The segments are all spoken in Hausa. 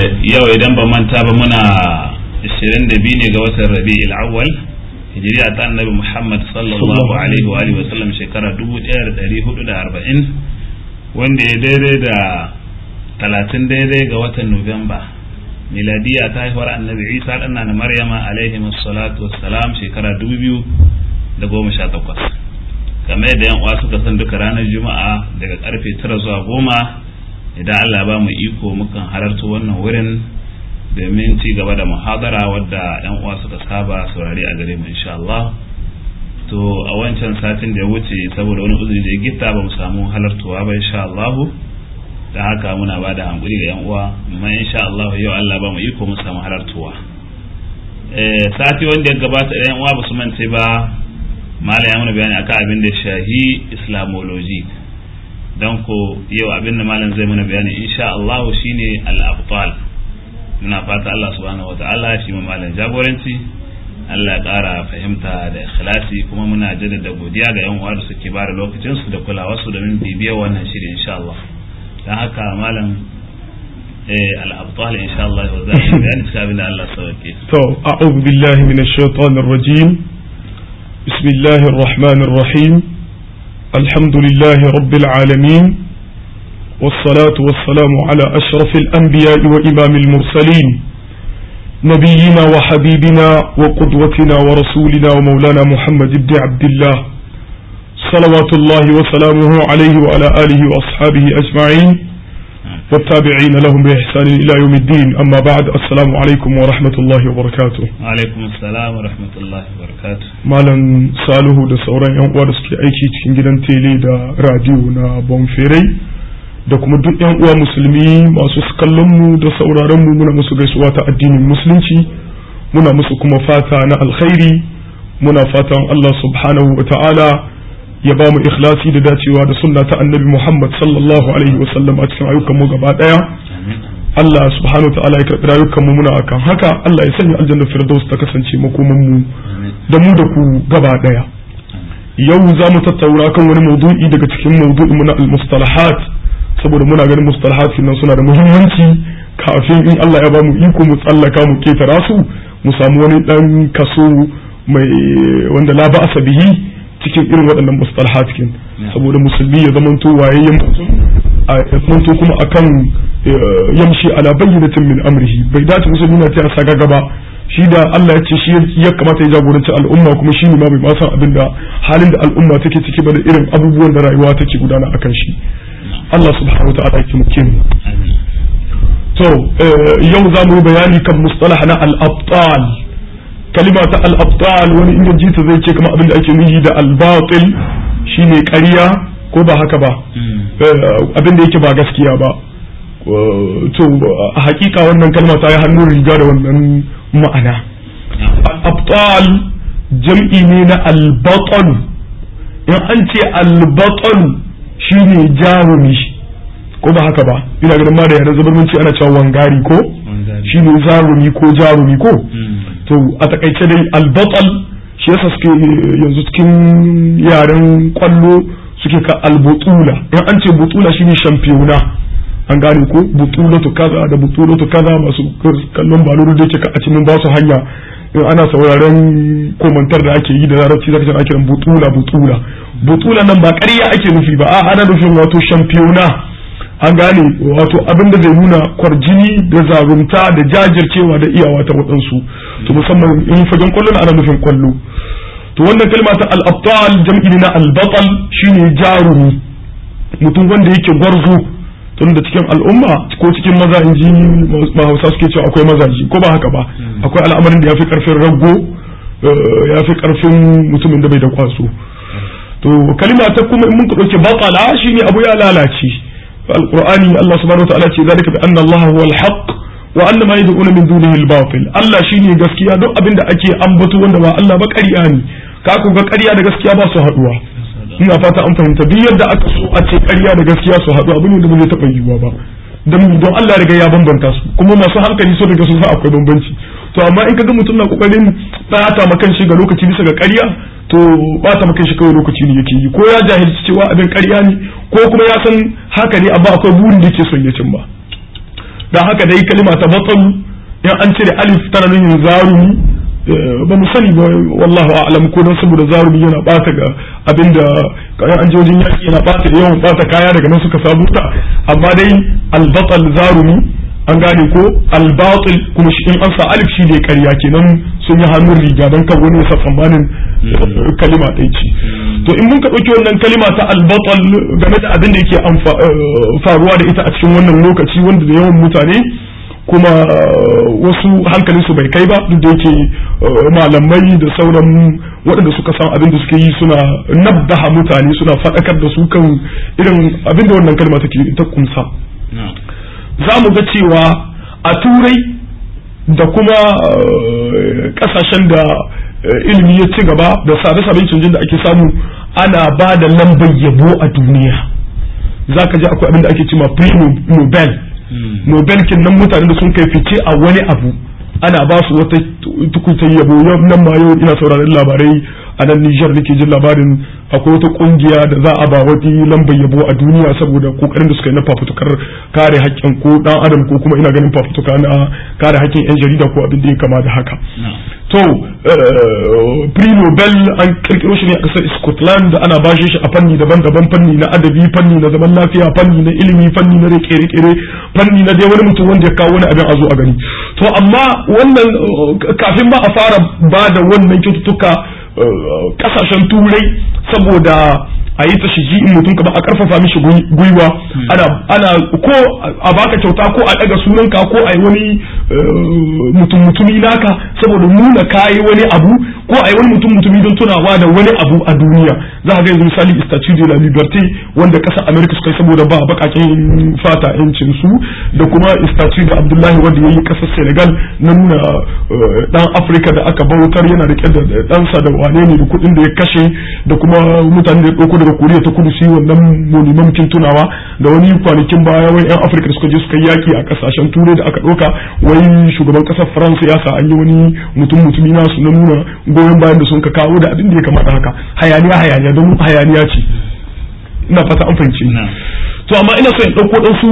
yau idan ba manta ba muna 22 ne ga watan rabi'il awwal hijiriya ta annabi muhammad sallallahu alaihi wa alihi wa sallam shekara 1440 wanda ya daidai da 30 daidai ga watan nuwamba miladiya ta haihuwar annabi isa dan na maryama alaihi salatu wassalam shekara 2018 kamar yadda yan uwa suka san duka ranar juma'a daga karfe 9 zuwa goma idan Allah ba mu iko mukan halarta wannan wurin domin ci gaba da muhadara wadda yan uwa suka saba saurari a gare mu insha Allah to a wancan satin da ya wuce saboda wani uzuri da ya gitta ba mu samu halartuwa ba insha Allah dan haka muna ba da hankuri ga yan uwa amma insha Allah yau Allah ba mu iko mu samu halartuwa eh sati wanda ya gabata yan uwa ba su mance ba mala ya mana bayani akan abin da shahi islamology don ko yau abin da malam zai mana bayani insha Allah shine al-abtal muna fata Allah subhanahu wata'ala shi mu malam jagoranci Allah ya ƙara fahimta da ikhlasi kuma muna jaddada godiya ga yan uwa da suke ba da lokacin su da kulawa su domin bibiyar wannan shiri insha Allah dan haka malam eh al-abtal insha Allah wa zai bayani cikin abin da Allah sauke to a'udhu billahi minash shaitanir rajim بسم الله الرحمن الرحيم الحمد لله رب العالمين والصلاة والسلام على أشرف الأنبياء وإمام المرسلين نبينا وحبيبنا وقدوتنا ورسولنا ومولانا محمد بن عبد الله صلوات الله وسلامه عليه وعلى آله وأصحابه أجمعين والتابعين لهم بإحسان إلى يوم الدين أما بعد السلام عليكم ورحمة الله وبركاته alaikum assalam wa rahmatullahi wa barakatuh Malam Salihu da sauran 'yan uwa da suke aiki cikin gidan tele da radio na Bonferai da kuma duk 'yan uwa musulmi masu kallon mu da sauraron mu muna musu gaisuwa ta addinin musulunci muna musu kuma fata na alkhairi muna fatan Allah subhanahu wa ta'ala ya ba mu ikhlasi da dacewa da sunna ta annabi Muhammad sallallahu alaihi wa sallam a cikin ayyukan mu gaba daya Allah subhanahu wa ta'ala ya karɓi rayukan mu muna akan haka Allah ya sanya aljanna firdaus ta kasance makoman mu da mu da ku gaba daya yau za mu tattauna kan wani maudu'i daga cikin maudu'in mu na al-mustalahat saboda muna ganin mustalahat nan suna da muhimmanci kafin in Allah ya ba mu iko mu tsallaka mu ketara su mu samu wani dan kaso mai wanda la ba'asa bihi cikin irin waɗannan mustalahat kin saboda musulmi ya zamanto wayayyen mutum a zamanto kuma akan yamshi ala bayyinatin min amrihi bai dace musulmi na ta saga gaba shi da Allah ya ce shi ya kamata ya jagoranci al'umma kuma shi ne ma bai ma san abin da halin da al'umma take ciki ba da irin abubuwan da rayuwa take gudana akan shi Allah subhanahu wa ta'ala ya muke mu to yau za mu yi bayani kan mustalah na al-abtal kalima ta al-abtal wani inda jita zai ce kama abin da ake nuhi da al-batil shine ƙarya ko ba haka ba abin da yake ba gaskiya ba to a hakika wannan kalma ta yi hannun riga da wannan ma'ana al-abtal jam'i ne na al-batal in an ce al-batal shine jarumi ko ba haka ba ina ganin ma da yana zabarmanci ana cewa wangari ko shine zarumi ko jarumi ko to a takaice dai albatal shi yasa suke yanzu cikin yaren kwallo suke ka albutula in an ce butula shine shampiyona an gane ko butulatu kaza da butulatu kaza masu kallon baluru da yake ka a cikin ba su hanya in ana sauraron komantar da ake yi da larabci zaka ce ake butula butula butula nan ba ƙarya ake nufi ba a ana nufin wato shampiyona an gane wato abin da zai nuna kwarjini da zarumta da jajircewa da iyawa ta waɗansu to musamman in fagen kwallo na ana nufin kwallo to wannan kalma ta al-abtal jam'i na al-batal shine jarumi mutum wanda yake gwarzo tun da cikin al'umma ko cikin maza in ji ma hausa suke cewa akwai mazaji ko ba haka ba akwai al'amarin da ya fi karfin rago ya fi karfin mutumin da bai da kwaso to kalima ta kuma in mun ka ɗauke batala shine abu ya lalace القرآن الله سبحانه وتعالى ce ذلك بأن الله هو الحق وأن ما يدعون من دونه الباطل الله shine gaskiya duk abin da ake ambato wanda ba Allah ba ƙarya ne ka ku ga ƙarya da gaskiya ba su haɗuwa ina fata an fahimta duk yadda aka so a ce ƙarya da gaskiya su haɗu abin da ba zai taɓa yiwuwa ba don don Allah riga ya bambanta su kuma masu hankali so daga su sa akwai bambanci to amma in ka ga mutum na kokarin bata ma kanshi ga lokaci bisa ga ƙarya to bata ma kanshi kawai lokaci ne yake yi ko ya jahilci cewa abin ƙarya ne ko kuma ya san haka ne amma akwai burin da yake son ya cimma dan haka dai kalima ta batsalu in an cire alif tana nufin zarumi ba mu sani ba wallahu a'lam ko dan saboda zarumi yana bata ga abinda kayan an jojin yaki yana bata yawan bata kaya daga nan suka samu ta amma dai albatal zarumi an gane ko albatil kuma shi in an sa alif shi ne ƙarya kenan sun yi hannun riga don kan wani yasa tsammanin kalima ɗaya ce to in mun ka ɗauki wannan kalima ta albatal game da abin da yake faruwa da ita a cikin wannan lokaci wanda da yawan mutane kuma wasu hankalin su bai kai ba duk da yake malamai da sauran waɗanda suka san abin da suke yi suna nabdaha mutane suna faɗakar da su kan irin abin da wannan kalma take ta kumsa za mu ga cewa a turai da kuma ƙasashen da ilimi ya ci gaba da sabe-saben canjin da ake samu ana ba da lambar yabo a duniya za ka ji akwai abin da ake cima pre-nobel nobel kin nan mutane da sun kai fice a wani abu ana ba su wata tukutar yabo nan ma yau ina sauraron labarai a nan Nijar nake jin labarin akwai wata kungiya da za a ba wani lambar yabo a duniya saboda kokarin da suka yi na fafutukar kare haƙƙin ko dan adam ko kuma ina ganin fafutuka na kare haƙƙin yan jarida ko abin da ya kama da haka to pre nobel an kirkiro shi ne a ƙasar Scotland ana bashe shi a fanni daban-daban fanni na adabi fanni na zaman lafiya fanni na ilimi fanni na kere-kere fanni na dai wani mutum wanda ya kawo wani abin a zo a gani to amma wannan kafin ba a fara ba da wannan kyaututtuka kasashen turai saboda a yi ta shiji in mutum kamar a karfafa mishi gwiwa ana ana ko a baka kyauta ko a daga sunanka ko a yi wani mutum mutumi naka saboda nuna kayi wani abu ko a yi wani mutum mutumi don tunawa da wani abu a duniya za a ga yanzu misali statue de la liberté wanda kasar america suka yi saboda ba bakakin fata yancin su da kuma statue da abdullahi wanda ya yi kasar senegal na nuna dan afirka da aka bautar yana rike da ɗansa da wane ne da kuɗin da ya kashe da kuma mutane da ya ɗauko daga koriya ta kudu su yi wannan monimamkin tunawa da wani kwanakin baya wani yan afirka da suka je suka yaki a kasashen turai da aka ɗauka wai shugaban ƙasar faransa ya sa an yi wani mutum mutumi nasu na nuna goyon bayan da sun ka kawo da abin da ya kamata haka hayaniya hayaniya don hayaniya ce ina fata an fahimci to amma ina son in ɗauko ɗansu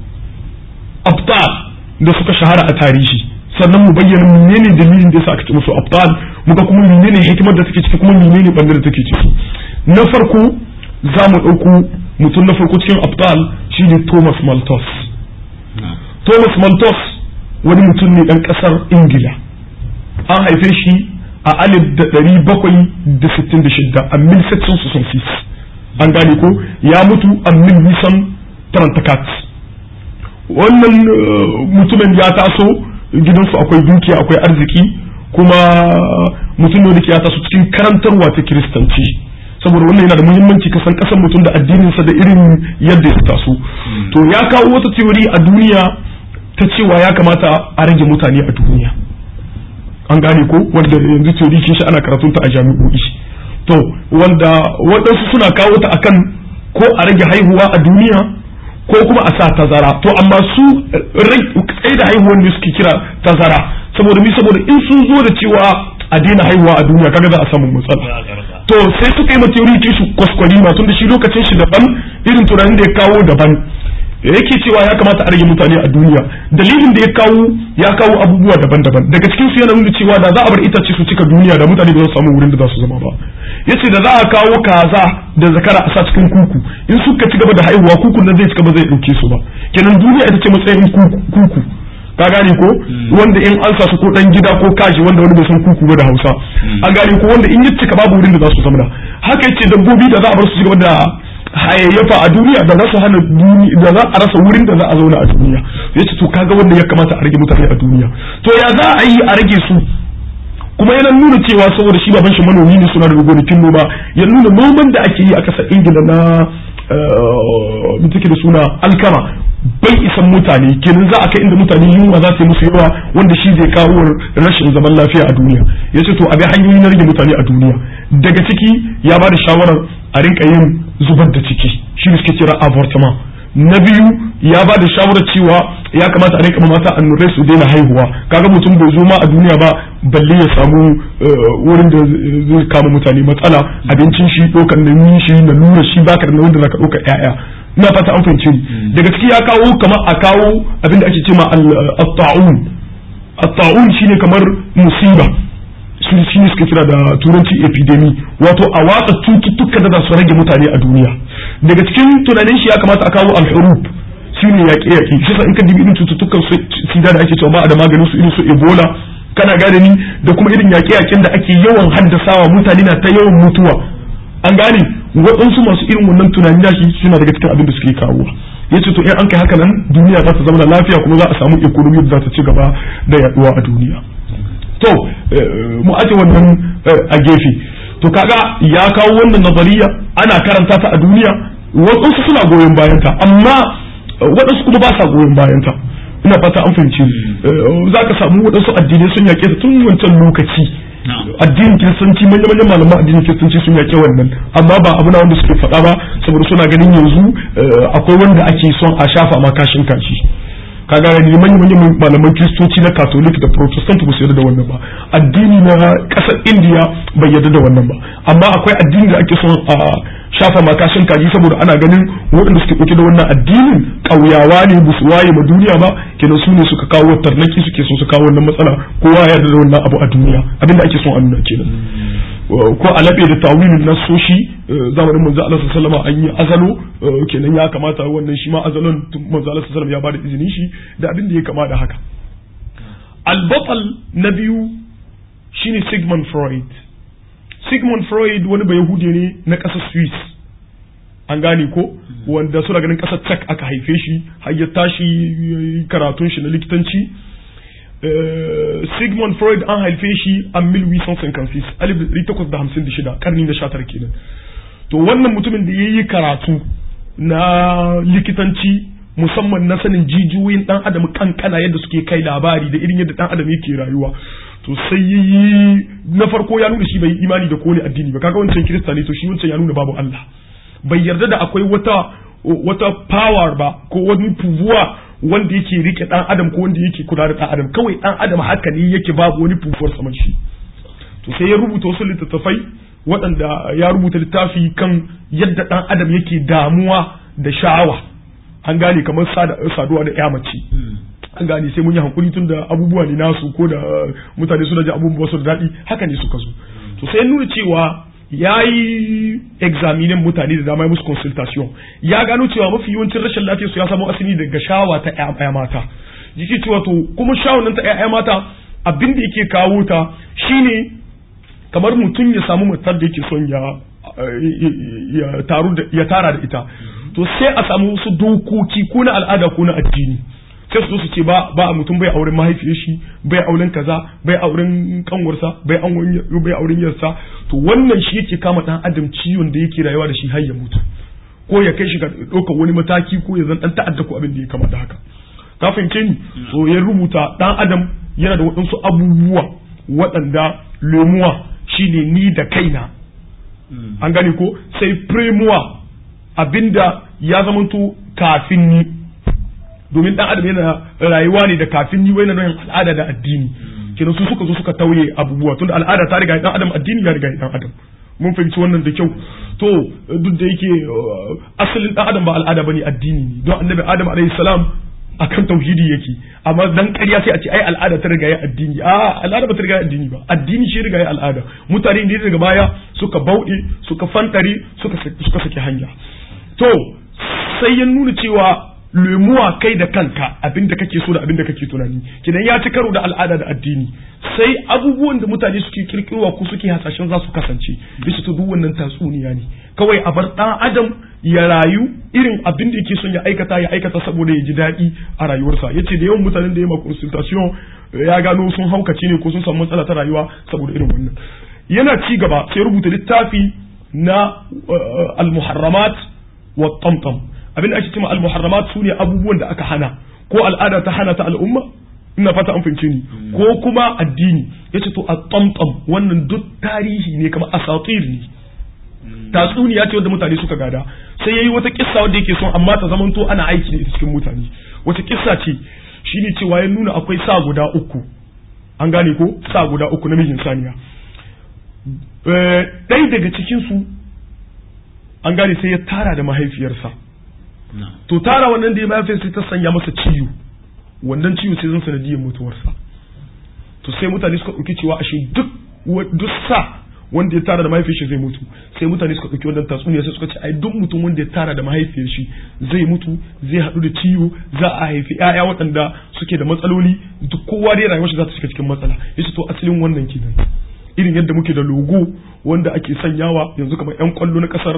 abtal da suka shahara a tarihi sannan mu bayyana menene dalilin da yasa aka ce musu abtal muga kuma menene hikimar da take ciki kuma menene bandar da take ciki na farko za mu ɗauko mutum na farko cikin abtal shine Thomas Malthus Thomas Malthus wani mutum ne ɗan ƙasar Ingila an haife shi a alif da ɗari bakwai da sittin da shidda a mil section an gane ko ya mutu a mil nisan tarantakat wannan mutumin ya taso gidansu akwai dukiya akwai arziki kuma mutum ne da ke ya taso cikin karantarwa ta kiristanci saboda wannan yana da muhimmanci kasan kasan mutum da addininsa da irin yadda ya taso to ya kawo wata teori a duniya ta cewa ya kamata a rage mutane a duniya an gane ko wanda yanzu teori shi ana karatun ta a jami'o'i to wanda waɗansu suna kawo ta akan ko a rage haihuwa a duniya ko kuma a sa tazara to amma su tsaye da haihuwan ne suke kira tazara saboda mi saboda in sun zo da cewa a daina haihuwa a duniya kaga za a samu matsala to sai suka yi material su kwaskwari ma tun da shi lokacin shi daban irin tunanin da ya kawo daban yake cewa ya kamata a rage mutane a duniya dalilin da ya kawo ya kawo abubuwa daban-daban daga cikin su yana nuna cewa da za a bar itace su cika duniya da mutane ba za su samu wurin da za su zama ba yace da za a kawo kaza da zakara a sa cikin kuku in suka ci gaba da haihuwa kukun nan zai cika ba zai dauke su ba kenan duniya ita ce matsayin kuku ka gane ko wanda in an sa su ko dan gida ko kaji wanda wani bai san kuku ba da Hausa an gane ko wanda in ya cika babu wurin da za su zama haka yace dabbobi da za a bar su ci gaba da hayayyafa a duniya da za su hana da za a rasa wurin da za a zauna a duniya yace to kaga wanda ya kamata a rage mutane a duniya to ya za a yi a rage su kuma yana nuna cewa saboda shi baban shi manomi ne suna da gonakin noma ya nuna noman da ake yi a kasar ingila na mun take da suna alkama bai isan mutane kenan za a kai inda mutane yunwa za ta yi musu yawa wanda shi zai kawo rashin zaman lafiya a duniya ya ce to a ga hanyoyi na rage mutane a duniya daga ciki ya ba da shawarar a rinka yin zubar da ciki shi ne suke kira avortement na biyu ya ba da shawarar cewa ya kamata a rinka mata annurai su daina haihuwa kaga mutum bai zo ma a duniya ba balle ya samu wurin da zai kama mutane matsala abincin shi ɗaukar nauyin shi na nuna shi baka da nauyin da zaka ɗauka ƴaƴa ina fata an fahimce ni daga ciki ya kawo kamar a kawo abin da ake cewa at-ta'un at-ta'un shine kamar musiba su shi ne suka kira da turanci epidemi wato a watsa cututtuka da za su rage mutane a duniya daga cikin tunanin shi ya kamata a kawo al-hurub shi ne yaƙe yaƙe shi sa in ka dibi irin cututtukan sida da ake cewa ba a da maganin su irin su ebola kana gane ni da kuma irin yaƙe yaƙen da ake yawan haddasawa mutane na ta yawan mutuwa an gane waɗansu masu irin wannan tunani da shi suna daga cikin abin da suke kawo ya ce to in an kai haka nan duniya za ta zama lafiya kuma za a samu economy da za ta ci gaba da yaduwa a duniya to mu aje wannan a gefe to kaga ya kawo wannan nazariya ana karanta ta a duniya waɗansu suna goyon bayanta amma waɗansu kuma ba sa goyon bayanta ina fata an fahimci za ka samu waɗansu addinai sun yaƙe ta tun wancan lokaci addinin kiristanci manya-manyan malaman addinin kiristanci sun yaƙe wannan amma ba abu na wanda suke faɗa ba saboda suna ganin yanzu akwai wanda ake son a shafa ma kashin kashi kaga ne manyan manyan malaman kiristoci na katolik da protestant ba su yarda da wannan ba addini na ƙasar indiya bai yarda da wannan ba amma akwai addini da ake son a shafa makashin kaji saboda ana ganin waɗanda suke ɗauke da wannan addinin ƙauyawa ne ba su waye ma duniya ba kenan su ne suka kawo tarnaki suke son su kawo wannan matsala kowa ya yarda da wannan abu a duniya abinda ake son a nuna kenan ko a laɓe da tawilin nasoshi zamanin manzo Allah sallallahu an yi azalo kenan ya kamata wannan shi ma azalon manzo Allah sallallahu ya bada izinin shi da abin da ya kama da haka al-batal na biyu shine Sigmund Freud Sigmund Freud wani bai Yahudi ne na ƙasar Swiss an gane ko wanda suna ganin ƙasar Czech aka haife shi har ya tashi karatun shi na likitanci Sigmund Freud an haife shi a 1856 1856 karni na 19 kenan to wannan mutumin da ya yi karatu na likitanci musamman na sanin jijiyoyin dan adam kankana yadda suke kai labari da irin yadda dan adam yake rayuwa to sai yi na farko ya nuna shi bai imani da kowane addini ba kaga wancan kirista ne to shi wancan ya nuna babu Allah bai yarda da akwai wata wata power ba ko wani pouvoir wanda yake rike dan adam ko wanda yake kula da dan adam kawai dan adam haka ne yake babu wani pouvoir saman shi to sai ya rubuta wasu littattafai waɗanda ya rubuta littafi kan yadda dan adam yake damuwa da sha'awa an gane kamar saduwa da ya mace an gane sai mun yi hankuri tun da abubuwa ne nasu ko da mutane suna ji abubuwa su da daɗi haka ne suka zo to sai nuna cewa ya yi examinin mutane da dama musu consultation ya gano cewa mafi yawancin rashin lafiya su ya samu asali daga shawa ta ƴaƴa mata jiki cewa to kuma shawon nan ta ƴaƴa mata abin da yake kawo ta shine kamar mutum ya samu matar da yake son ya ya taru da ya tara da ita to sai a samu wasu dokoki ko na al'ada ko na addini sai su su ce ba ba mutum bai auren mahaifiyar shi bai auren kaza bai auren kanwarsa bai bai auren yarsa to wannan shi yake kama dan adam ciwon da yake rayuwa da shi har ya mutu ko ya kai shi ga ɗaukar wani mataki ko ya zan dan ta'adda ko abin da ya kama da haka ka fahimce ni so ya rubuta dan adam yana da waɗansu abubuwa waɗanda lemuwa shine ni da kaina an gane ko sai premuwa abinda ya zamanto kafin ni domin dan adam yana rayuwa ne da kafin ni wani nan al'ada da addini kenan su suka zo suka tauye abubuwa tunda al'ada ta riga dan adam addini ya riga dan adam mun fahimci wannan da kyau to duk da yake asalin dan adam ba al'ada bane addini ne don annabi adam alayhi salam akan tauhidi yake amma dan ƙarya sai a ce ai al'ada ta riga ya addini a al'ada ba ta riga ya addini ba addini shi riga ya al'ada mutane ne daga baya suka bauɗe suka fantare suka suka saki hanya to sai ya nuna cewa lemuwa kai da kanka abinda kake so da abinda kake tunani kidan ya ci karo da al'ada da addini sai abubuwan da mutane suke kirkirowa ko suke hasashen za su kasance bisa to duk wannan tatsuniya ne kawai a bar dan adam ya rayu irin abin da yake son ya aikata ya aikata saboda ya ji daɗi a rayuwarsa yace da yawan mutanen da ya ma consultation ya gano sun haukace ne ko sun samu matsala ta rayuwa saboda irin wannan yana ci gaba sai rubuta littafi na al-muharramat wa tamtam abin da ake cewa al-muharramat sune abubuwan da aka hana ko al'ada ta hana ta al'umma ina fata an fahimce ni ko kuma addini yace to at-tamtam wannan duk tarihi ne kamar asatir ne tatsuniya ce wanda mutane suka gada sai yayi wata kissa wanda yake son amma ta zamanto ana aiki da ita cikin mutane wata kissa ce shine cewa ya nuna akwai sa guda uku an gane ko sa guda uku namijin saniya ɗaya daga cikin su an gane sai ya tara da mahaifiyarsa to tara wannan da ya mahaifiyar sai ta sanya masa ciwo wannan ciwo sai zan sanadiyar mutuwarsa to sai mutane suka ɗauki cewa ashe duk duk sa wanda ya tara da mahaifiyar shi zai mutu sai mutane suka ɗauki wannan tatsuniya sai suka ce ai duk mutum wanda ya tara da mahaifiyar shi zai mutu zai haɗu da ciwo za a haifi ƴaƴa waɗanda suke da matsaloli duk kowa dai rayuwar shi za ta shiga cikin matsala yace to asalin wannan kenan irin yadda muke da logo wanda ake sanyawa yanzu kamar 'yan kwallo na kasar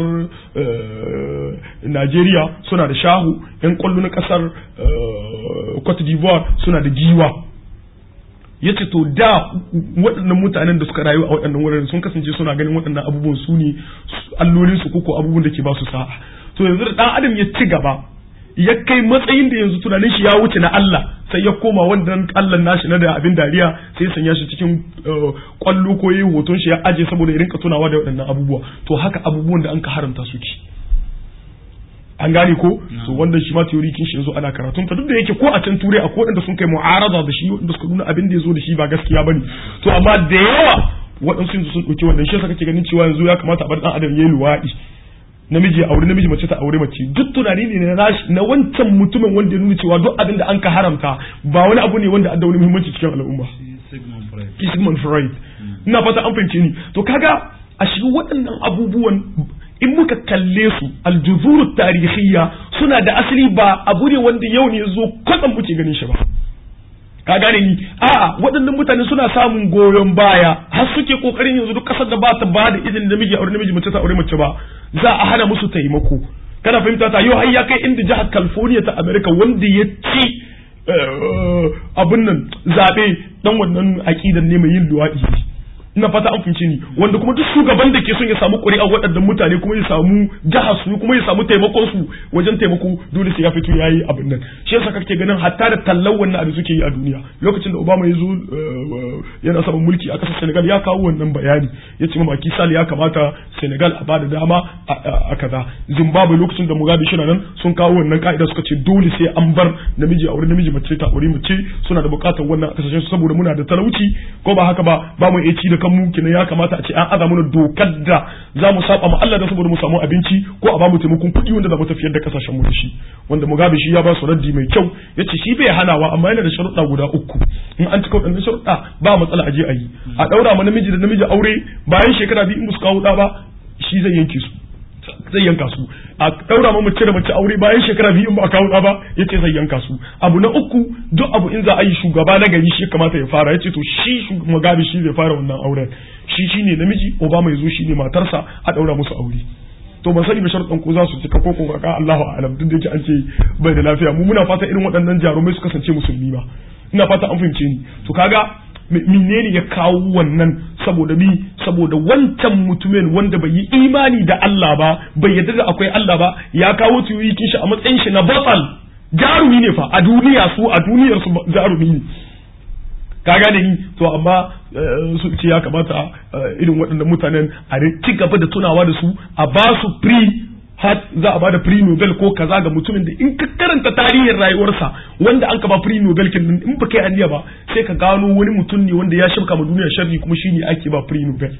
Najeriya suna da shahu 'yan kwallo na kasar Cote d'Ivoire suna da giwa ya ce to da waɗannan mutanen da suka rayu a waɗannan wuraren sun kasance suna ganin waɗannan abubuwan su ne allolin su koko abubuwan da ke ba su sa'a to yanzu da ɗan adam ya ci gaba ya kai matsayin da yanzu tunanin shi ya wuce na Allah sai ya koma wannan Allah nashi na da abin dariya sai ya sanya shi cikin kwallo ko yayi hoton shi ya aje saboda ya rinka tunawa da waɗannan abubuwa to haka abubuwan da an ka haramta su ki an gane ko so wannan shi ma theory kin shi yanzu ana karatun ta duk da yake ko a can turai akwai waɗanda sun kai mu'arada da shi wanda suka nuna abin da ya zo da shi ba gaskiya bane to amma da yawa waɗansu yanzu sun ɗauki wannan shi yasa kake ganin cewa yanzu ya kamata a bar ɗan adam yayi luwaɗi namiji aure namiji mace ta aure mace duk tunani ne na nashi na wancan mutumin wanda ya nuna cewa duk abin da an ka haramta ba wani abu ne wanda da wani muhimmanci cikin al'umma Sigmund Freud ina fata an fahimce ni to kaga a shi waɗannan abubuwan in muka kalle su aljuzuru tarihiyya suna da asali ba abu ne wanda yau ne zo kwatsam muke ganin shi ba ka gane ni a'a waɗannan mutane suna samun goyon baya har suke kokarin yanzu duk kasar da ba ta ba da izinin namiji aure namiji mace ta aure mace ba za a hana musu taimako kana fahimta ta yau har ya kai inda jihar California ta America wanda ya ci abun nan zabe dan wannan aqidan ne mai yin luwadi ina fata an fince ni wanda kuma duk shugaban da ke son ya samu ƙuri'a waɗannan mutane kuma ya samu jihar su kuma ya samu taimakon su wajen taimako dole sai ya fito yayi abin nan shi yasa kake ganin hatta da tallan wannan abin suke yi a duniya lokacin da Obama ya zo yana samun mulki a ƙasar Senegal ya kawo wannan bayani ya ce mamaki Sall ya kamata Senegal a bada dama a kaza Zimbabwe lokacin da Mugabe shi nan sun kawo wannan ka'ida suka ce dole sai an bar namiji a wurin namiji mace ta aure mace suna da buƙatar wannan a kasashen su saboda muna da talauci ko ba haka ba ba mu iya ci da kanmu kenan ya kamata a ce an aza mana dokar da za mu saba ma Allah da saboda mu samu abinci ko a ba mu taimakon kuɗi wanda za mu tafiyar da kasashen mu da shi wanda Mugabe shi ya ba su raddi mai kyau yace shi bai hanawa amma yana da sharuɗa guda uku in an cika waɗannan sharuɗa ba matsala a je a yi a ɗaura ma namiji da namiji aure bayan shekara biyu in ba su kawo ɗa ba shi zai yanke su zai yanka su a daura ma mace da mace aure bayan shekara biyu in ba a kawo ba yace zai yanka su abu na uku duk abu in za a yi shugaba na gari shi kamata ya fara yace to shi mugabe shi zai fara wannan auren shi shine namiji obama ya zo shine matarsa a daura musu aure to ban sani ba sharuɗan ko za su cika ko ko kaka Allahu a'lam duk da yake an ce bai da lafiya mu muna fata irin waɗannan jarumai su kasance musulmi ba ina fata an fahimce ni to kaga menene ya kawo wannan saboda mi saboda wancan mutumin wanda bai yi imani da Allah ba bai yarda da akwai Allah ba ya kawo tuyukin shi a matsayin shi na batal jarumi ne fa a duniya su a duniyar su jarumi ne ka gane ni to amma su ce ya kamata irin waɗannan mutanen a ci gaba da tunawa da su a ba su free har za a bada free nobel ko kaza ga mutumin da in ka karanta tarihin rayuwarsa wanda an ka ba free nobel kin in ba kai aniya ba sai ka gano wani mutum ne wanda ya shirka ma duniya sharri kuma shine ake ba free nobel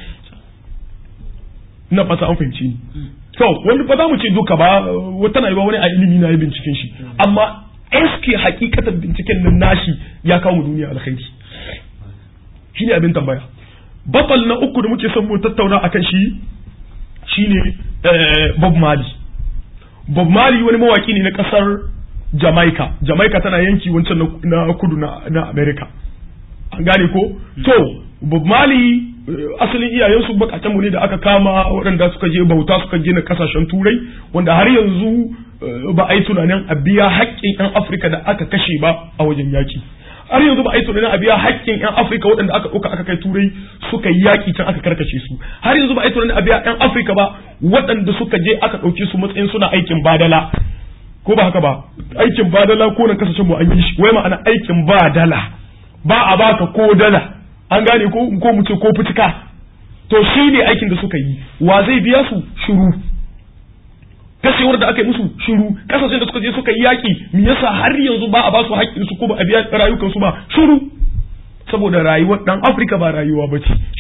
ina fata an fahimci ni to wani ba za mu ce duka ba wata na yi wani a ilimi na yi binciken shi amma eske hakikatar binciken nan nashi ya kawo mu duniya alkhairi shine abin tambaya batal na uku da muke son mu tattauna akan shi shine Bob Marley. Bob Marley wani mawaki ne na kasar Jamaica. Jamaica tana yanki wancan na kudu na America. An gane ko? To, Bob Marley asalin iyayensu bakaken mu ne da aka kama waɗanda suka je bauta suka gina kasashen turai wanda har yanzu ba a yi tunanin a biya haƙƙin 'yan Afirka da aka kashe ba a wajen yaki. har yanzu ba a yi tunanin a biya haƙƙin 'yan Afirka waɗanda aka ɗauka aka kai turai suka yi yaƙi can aka karkace su har yanzu ba a yi tunanin a biya 'yan Afirka ba waɗanda suka je aka ɗauke su matsayin suna aikin badala ko ba haka ba aikin badala ko nan kasashen mu an yi shi wai ma'ana aikin badala ba a baka ko dala an gane ko ko mu ce ko fitika to shi ne aikin da suka yi wa zai biya su shiru kashewar da aka yi musu shiru kasashen da suka je suka yi yaƙi me yasa har yanzu ba a ba su haƙƙin su ko ba a biya rayukan su ba shiru saboda rayuwar dan Afirka ba rayuwa bace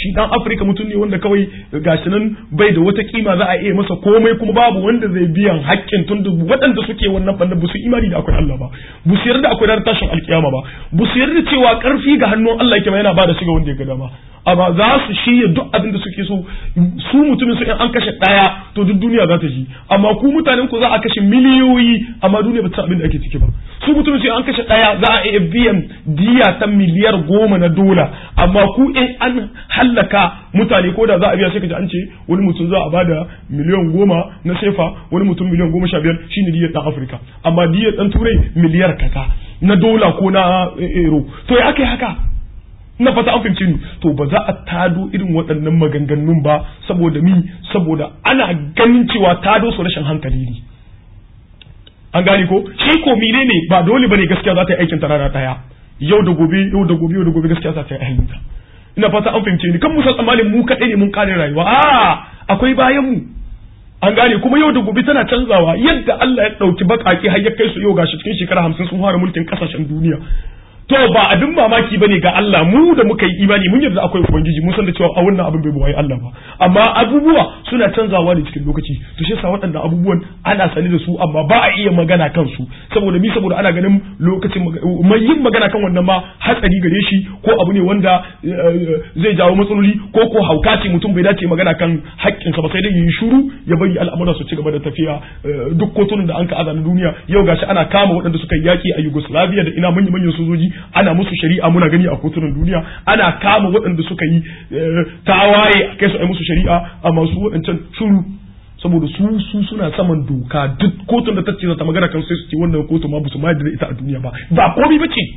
shi dan Afirka mutum ne wanda kawai gashi nan bai da wata kima za a iya masa komai kuma babu wanda zai biyan haƙƙin tun da waɗanda suke wannan bannan ba su imani da akwai Allah ba ba su yarda akwai ranar tashin alkiyama ba ba su yarda cewa karfi ga hannun Allah yake yana ba da shi ga wanda ya ga dama amma za su shirya duk abin da suke so su mutumin su in an kashe ɗaya to duk duniya za ta ji amma ku mutanen ku za a kashe miliyoyi amma duniya ba ta abin da ake ciki ba su mutumin su an kashe ɗaya za a iya biyan diya ta miliyar goma na dola amma ku in an hallaka mutane ko da za a biya sai kaji an ce wani mutum za a bada miliyan goma na sefa wani mutum miliyan goma sha biyar shine diyar ɗan afirka amma diyar ɗan turai miliyar kaza na dola ko na euro to ya aka yi haka na fata an fahimce ni to ba za a tado irin waɗannan maganganun ba saboda mi saboda ana ganin cewa tado su rashin hankali ne an gane ko shi ko mine ne ba dole bane gaskiya za ta yi aikin ta rana daya yau da gobe yau da gobe yau da gobe gaskiya za ta yi aikin ta ina fata an fahimce ni kan musa tsammanin mu kaɗai ne mun kare rayuwa a akwai bayan mu an gane kuma yau da gobe tana canzawa yadda Allah ya ɗauki baƙaƙe har ya kai su yau gashi cikin shekara hamsin sun fara mulkin ƙasashen duniya to ba abin mamaki bane ga Allah mu da muka yi imani mun yarda akwai ubangiji mun san da cewa a wannan abin bai buwaye Allah ba amma abubuwa suna canzawa ne cikin lokaci to shi yasa waɗannan abubuwan ana sani da su amma ba a iya magana kan su saboda mi saboda ana ganin lokacin mai yin magana kan wannan ma hatsari gare shi ko abu ne wanda zai jawo matsaloli ko ko hauka ce mutum bai dace magana kan haƙƙinsa ba sai dai yi shuru ya bari al'amura su ci gaba da tafiya duk kotunan da an ka aza na duniya yau gashi ana kama waɗanda suka yi yaƙi a Yugoslavia da ina manya-manyan sojoji ana musu shari'a muna gani a kotunan duniya ana kama waɗanda suka yi tawaye a kai su a musu shari'a amma su waɗancan shuru saboda su su suna saman doka duk kotun da ta ce ta magana kan sai su ce wannan kotu ma su ma da ita a duniya ba ba komai ba ce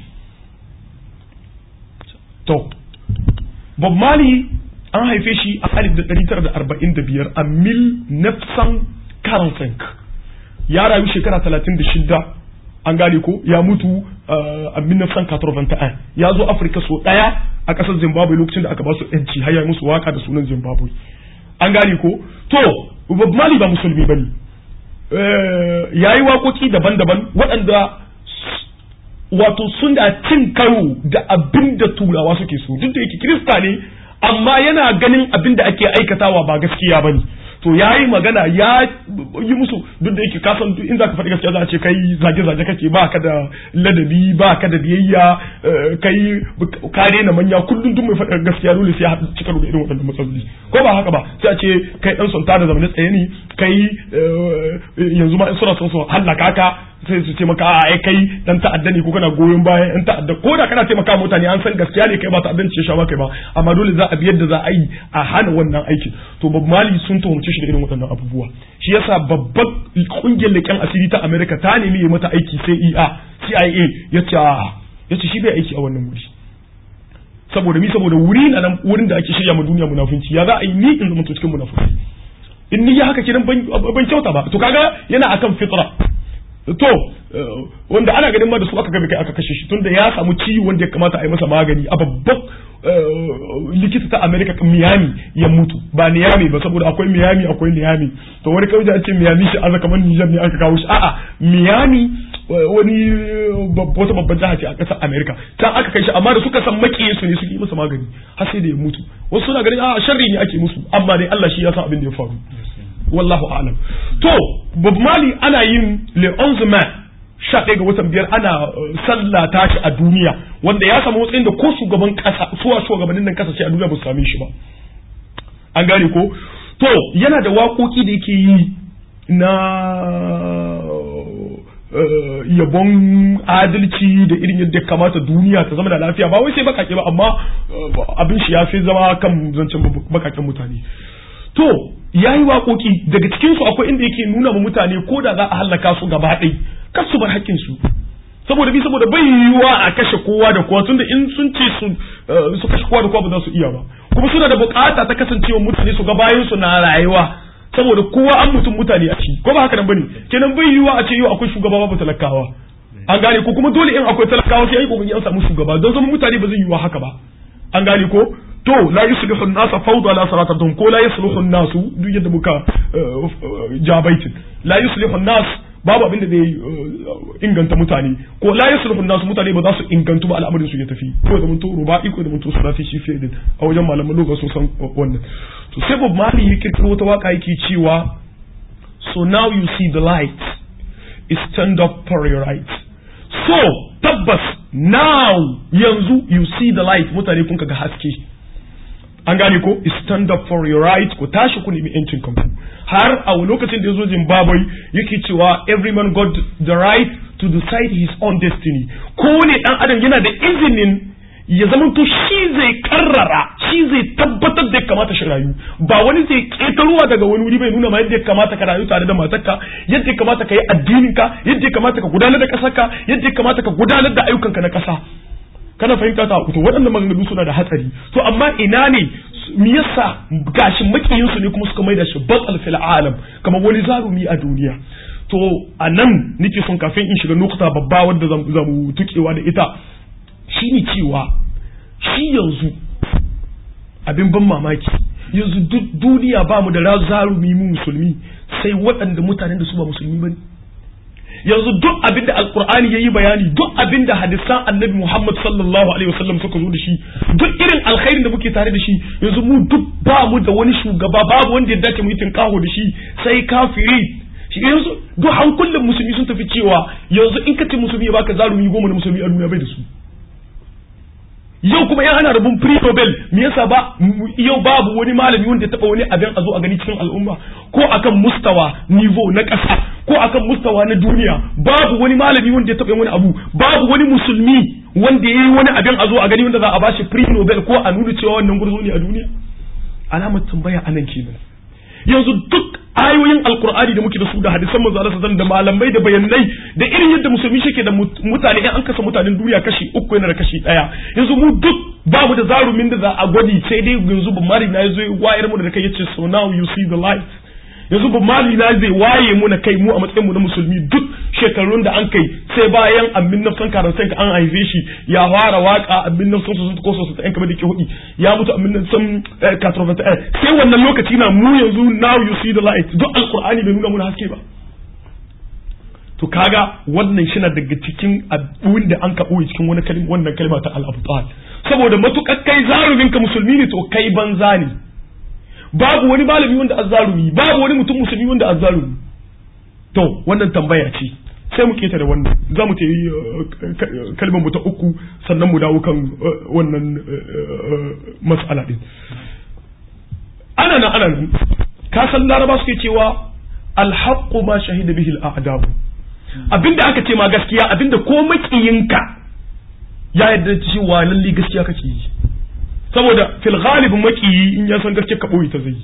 to Bob Marley an haife shi a 1945 a mil nefsan karansenk ya rayu shekara 36 an gane ko ya mutu a 1981 ya zo afirka so daya a kasar zimbabwe lokacin da aka ba su yanci har ya musu waka da sunan zimbabwe an gane ko to bob mali ba musulmi bane ya yi waƙoƙi daban-daban waɗanda wato suna cin karo da abin da turawa suke so duk da yake kirista ne amma yana ganin abin da ake aikatawa ba gaskiya bane to ya yi magana ya yi musu duk da yake kasan in za ka faɗi gaskiya za a ce kai zage-zage kake ba ka da ladabi ba ka da biyayya kai kare na manya kullum duk mai faɗi gaskiya dole sai ya cika da irin waɗannan matsaloli ko ba haka ba sai a ce kai ɗan sonta da zamanin tsaye ne kai yanzu ma in suna son su hallaka ka sai su ce maka a ai kai dan ta'adda ne ko kana goyon bayan yan ta'adda ko da kana taimaka mutane an san gaskiya ne kai ba ta'addanci ya sha maka ba amma dole za a bi yadda za a yi a hana wannan aikin to Bob Mali sun tuhumce shi da irin waɗannan abubuwa shi yasa babban kungiyar leƙen asiri ta America ta nemi ya mata aiki CIA CIA ya ce ya ce shi bai aiki a wannan wuri saboda mi saboda wuri na nan wurin da ake shirya ma duniya munafunci ya za a yi ni in zama cikin munafunci in ni ya haka kidan ban kyauta ba to kaga yana akan fitra to wanda ana ganin ma da su aka gabe kai aka kashe shi tunda ya samu ciwo wanda ya kamata a yi masa magani a babban likita ta America Miami ya mutu ba Miami ba saboda akwai Miami akwai Miami to wani kawai a ce Miami shi aza kamar Niger ne aka kawo shi a'a Miami wani wata babban jiha ce a ƙasar America can aka kai shi amma da suka san makiyin su ne suke yi masa magani har sai da ya mutu wasu suna ganin a sharri ne ake musu amma dai Allah shi ya san abin da ya faru wallahu a'lam to Bob Marley ana yin Le 11 Mai sha ɗaya ga watan biyar ana sallah ta shi a duniya wanda ya samu matsayin da ko shugaban ƙasa suwa shugabannin nan kasashe a duniya ba su same shi ba an gane ko to yana da waƙoƙi da yake yi na yabon adalci da irin yadda kamata duniya ta zama da lafiya ba wai sai bakake ba amma abin shi ya fi zama kan zancen bakaken mutane to ya yi waƙoƙi daga cikinsu akwai inda yake nuna ma mutane ko da za a hallaka su gaba ɗai kar su bar haƙƙin su saboda bi saboda bai yiwuwa a kashe kowa da kowa tunda in sun ce su su kashe kowa da kowa ba za su iya ba kuma suna da bukata ta kasancewa mutane su ga bayan su na rayuwa saboda kowa an mutum mutane a ci ko ba haka nan bane kenan bai yiwuwa a ce yau akwai shugaba babu talakawa an gane ko kuma dole in akwai talakawa sai ai kokari an samu shugaba don zama mutane ba zai yiwuwa haka ba an gane ko to la yuslihu an-nas fawda la salatatuhum ko la yuslihu an-nas duk yadda muka jabaitin la yuslihu an-nas babu abin da zai inganta mutane ko la yasluhu nasu mutane ba za su ingantu ba al'amarin su ya tafi ko da mutu ruba'i ko da mutu sulasi shi fiye da a wajen malaman lokacin sun san wannan to sai Bob Marley ya kirkiro wata waka yake cewa so now you see the light is stand up for your right so tabbas now yanzu you see the light mutane kun ga haske an gane ko stand up for your right ku tashi ku nemi yancin kanku har a lokacin da ya zo Zimbabwe yake cewa every man got the right to decide his own destiny ko ne dan adam yana da izinin ya zama to shi zai karrara shi zai tabbatar da ya kamata shi rayu ba wani zai ketaruwa daga wani wuri bai nuna ma yadda ya kamata ka rayu tare da matarka yadda ya kamata ka yi addininka yadda ya kamata ka gudanar da kasarka yadda ya kamata ka gudanar da ayyukanka na kasa kana fahimta ta to waɗannan maganganu suna da hatsari to amma ina ne me yasa gashin makiyin su ne kuma suka maida shi batsal fil alam kamar wani zarumi a duniya to a nan nake son kafin in shiga nukta babba wadda zamu tukewa da ita shine cewa shi yanzu abin ban mamaki yanzu duk duniya ba mu da zarumi mu musulmi sai waɗanda mutanen da su ba musulmi ba ne yanzu duk abin da alkur'ani ya yi bayani duk abin da hadisan annabi muhammad sallallahu alaihi wasallam suka zo da shi duk irin alkhairin da muke tare da shi yanzu mu duk ba mu da wani shugaba babu wanda ya dace mu yi tinkaho da shi sai kafiri shi yanzu duk hankulan musulmi sun tafi cewa yanzu in ka ce musulmi ya baka zarumi goma na musulmi a duniya bai da su yau kuma yan ana rabin free nobel me yasa ba yau babu wani malami wanda ya taba wani abin a zo a gani cikin al'umma ko akan mustawa nivo na ƙasa ko akan mustawa na duniya babu wani malami wanda ya taba wani abu babu wani musulmi wanda ya yi wani abin a zo a gani wanda za a bashi free nobel ko a nuna cewa wannan gurzo ne a duniya alamar tambaya anan kenan yanzu duk ayoyin alkur'ani da muke da su da hadisan manzo Allah sallallahu da malamai da bayanai da irin yadda musulmi shike da mutane in an kasa mutanen duniya kashi uku yana da kashi daya yanzu mu duk babu da zarumin da za a gwadi sai dai yanzu ba mari na yazo wayar mu da kai yace so now you see the light yanzu ba mali na zai waye mu na kai mu a matsayin mu na musulmi duk shekarun da an kai sai bayan amin nafsan karantan ka an haife shi ya fara waka amin nafsan su ko su ta kamar da ke hudi ya mutu amin nafsan katrovata sai wannan lokaci na mu yanzu now you see the light duk alqur'ani bai nuna mu haske ba to kaga wannan shi na daga cikin abin da an kaɓo cikin wani kalma wannan kalma ta al-abtal saboda matukar kai zarumin ka musulmi ne to kai banza ne babu wani malami wanda azzalumi babu wani mutum musulmi wanda azzalumi to wannan tambaya ce sai mu keta da wannan za mu ta yi kalmar mu ta uku sannan mu dawo kan wannan mas'ala din ana nan ana nan ka san laraba suke cewa alhaqqu ma shahida bihi al abinda aka ce ma gaskiya abinda ko makiyinka ya yarda cewa lalle gaskiya kake yi saboda fil ghalibin makiyi in ya san gaske ka boye ta zai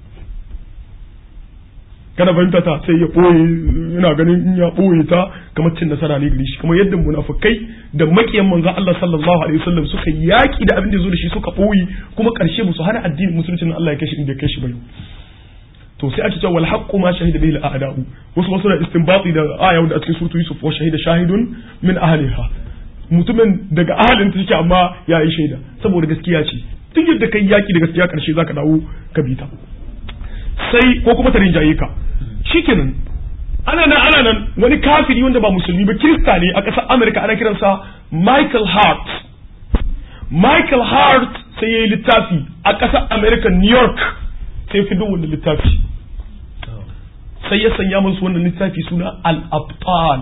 kana fahimta ta sai ya boye ina ganin in ya boye ta kamar cin nasara ne gare shi kamar yadda munafikai da makiyan manzon Allah sallallahu alaihi wasallam suka yaki da abin da zo da shi suka boye kuma karshe musu hana addinin musulunci Allah ya kashi inda ya kashi bai to sai ake cewa wal haqqu ma shahida bihi al a'da'u wasu wasu da istinbati da aya da a cikin suratu yusuf wa shahida shahidun min ahliha mutumin daga ahalin ta yake amma ya yi shaida saboda gaskiya ce duk yadda kai yaki da gaskiya karshe zaka dawo ka bi ta sai ko kuma ta rinjaye ka shikenan ana nan ana nan wani kafiri wanda ba musulmi ba kirista ne a ƙasar Amerika ana kiransa Michael Hart Michael Hart sai ya yi littafi a ƙasar Amerika New York sai fi duk wannan littafi sai ya sanya musu wannan littafi suna al-abtal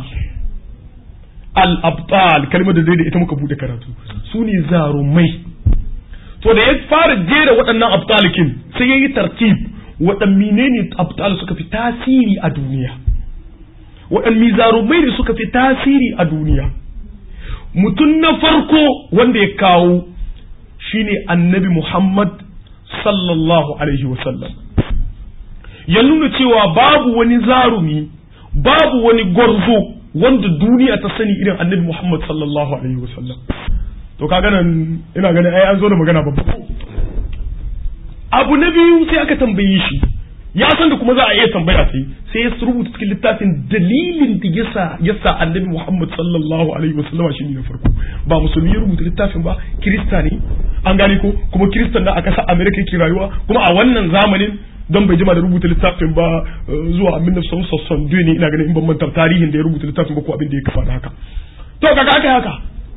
al-abtal kalmar da dai da ita muka bude karatu su ne zarumai to da ya fara jera waɗannan abtalikin sai ya yi tartib waɗanne ne abtal suka fi tasiri a duniya waɗanne zarumai ne suka fi tasiri a duniya mutum na farko wanda ya kawo shine annabi muhammad sallallahu alaihi wasallam ya nuna cewa babu wani zarumi babu wani gwarzo wanda duniya ta sani irin annabi Muhammad sallallahu alaihi wasallam to kaga nan ina ganin ai an zo da magana babba abu na biyu sai aka tambaye shi ya san da kuma za a iya tambaya sai sai ya rubuta cikin littafin dalilin da yasa yasa annabi Muhammad sallallahu alaihi wasallam shi ne na farko ba musulmi ya rubuta littafin ba kirista ne an gane ko kuma kiristan na a ƙasar America yake rayuwa kuma a wannan zamanin don bai jima da rubuta littafin ba zuwa amin da son ne ina ganin in ban manta tarihin da ya rubuta littafin ba ko abin da ya kafa da haka to kaga aka haka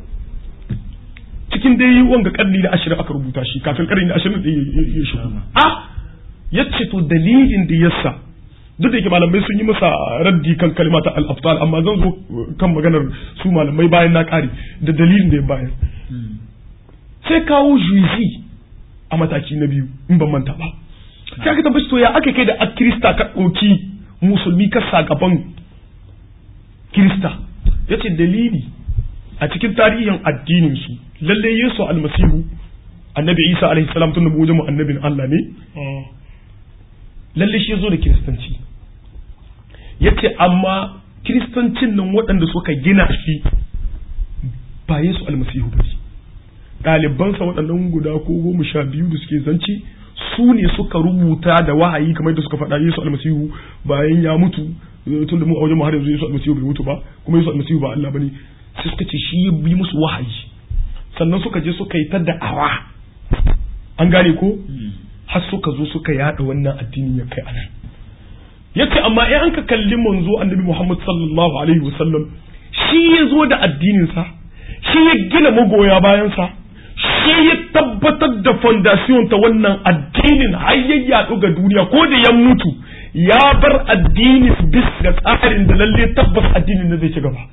cikin dai wanga karni da ashirin aka rubuta shi kafin karni da ashirin da ya shigo a yace to dalilin da yasa duk da yake malamai sun yi masa raddi kan kalimata al-abtal amma zan zo kan maganar su malamai bayan na kare da dalilin da ya bayar sai kawo juizi a mataki na biyu in ban manta ba sai aka tabbaci to ya aka kai da a kirista ka ɗauki musulmi ka sa gaban kirista ya ce dalili a cikin tarihin addinin su lalle yesu almasihu annabi isa alaihi salam tun da mu wajen annabin allah ne lalle shi ya zo da kiristanci ya ce amma kiristancin nan waɗanda suka gina shi ba yesu almasihu ba ɗalibansa waɗannan guda ko goma sha biyu da suke zanci su ne suka rubuta da wahayi kamar da suka faɗa yesu almasihu bayan ya mutu tun da mu a wajen har yanzu yesu almasihu bai mutu ba kuma yesu almasihu ba Allah bane sai suka ce shi ya bi musu wahayi sannan suka je suka yi ta da'awa an gane ko har suka zo suka yada wannan addini ya kai anan yace amma in an ka kalli manzo annabi Muhammad sallallahu alaihi wasallam shi ya zo da addinin sa shi ya gina magoya bayan sa shi ya tabbatar da fondasiyon ta wannan addinin har ya yaɗu ga duniya ko da ya mutu ya bar addini bis ga tsarin da lalle tabbas addinin da zai ci gaba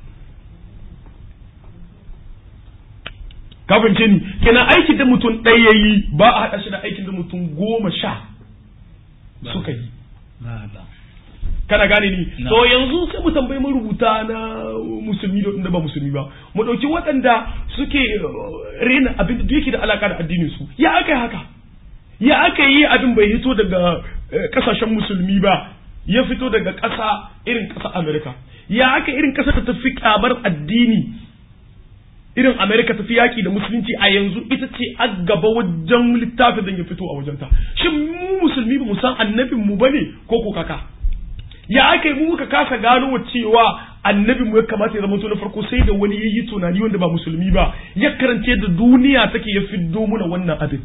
ka fahimce ni kenan aikin da mutum ɗaya yi ba a haɗa shi da aikin da mutum goma sha suka yi kana gane ni to yanzu sai mu tambayi marubuta na musulmi da wanda ba musulmi ba mu dauki waɗanda suke rena abin da yake da alaka da addinin su ya aka yi haka ya aka yi abin bai hito daga kasashen musulmi ba ya fito daga ƙasa irin ƙasa Amerika ya aka irin ƙasa ta tafi kamar addini irin Amerika tafi yaƙi da musulunci a yanzu ita ce a gaba wajen littafin da ya fito a wajenta shin mu musulmi ba mu san annabin mu bane ko ko kaka ya aka yi muka kasa gano wa cewa annabi mu ya kamata ya zama to na farko sai da wani yayi tunani wanda ba musulmi ba ya karance da duniya take ya fiddo muna wannan abin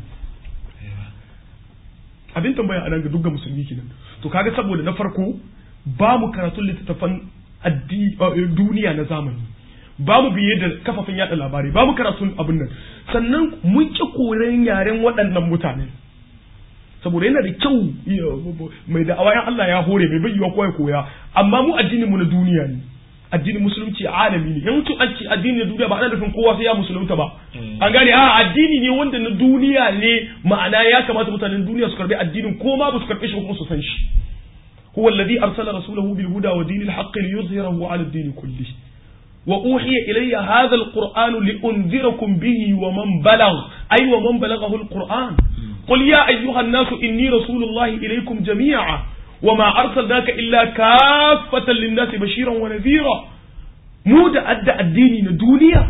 abin tambaya anan ga dukkan musulmi kenan to kaga saboda na farko ba mu karatun littattafan duniya na zamani ba mu biye da kafafen yada labarai ba mu karatun abin nan sannan mun ki koren yaren waɗannan mutane saboda yana da kyau mai da awayan Allah ya hore mai bayyana ko ya koya amma mu addinin mu na duniya ne addinin musulunci alami ne yanzu an ce addini na duniya ba ana nufin kowa sai ya musulunta ba an gane a addini ne wanda na duniya ne ma'ana ya kamata mutanen duniya su karbi addinin ko ma ba su karbi shi kuma su san shi huwa alladhi arsala rasulahu bil huda wa dinil haqq liyuzhirahu ala ad-din kullihi وأوحي إلي هذا القرآن لأنذركم به ومن بلغ أي ومن بلغه القرآن قل يا أيها الناس إني رسول الله إليكم جميعا وما أرسلناك إلا كافة للناس بشيرا ونذيرا مود أدى الدين الدنيا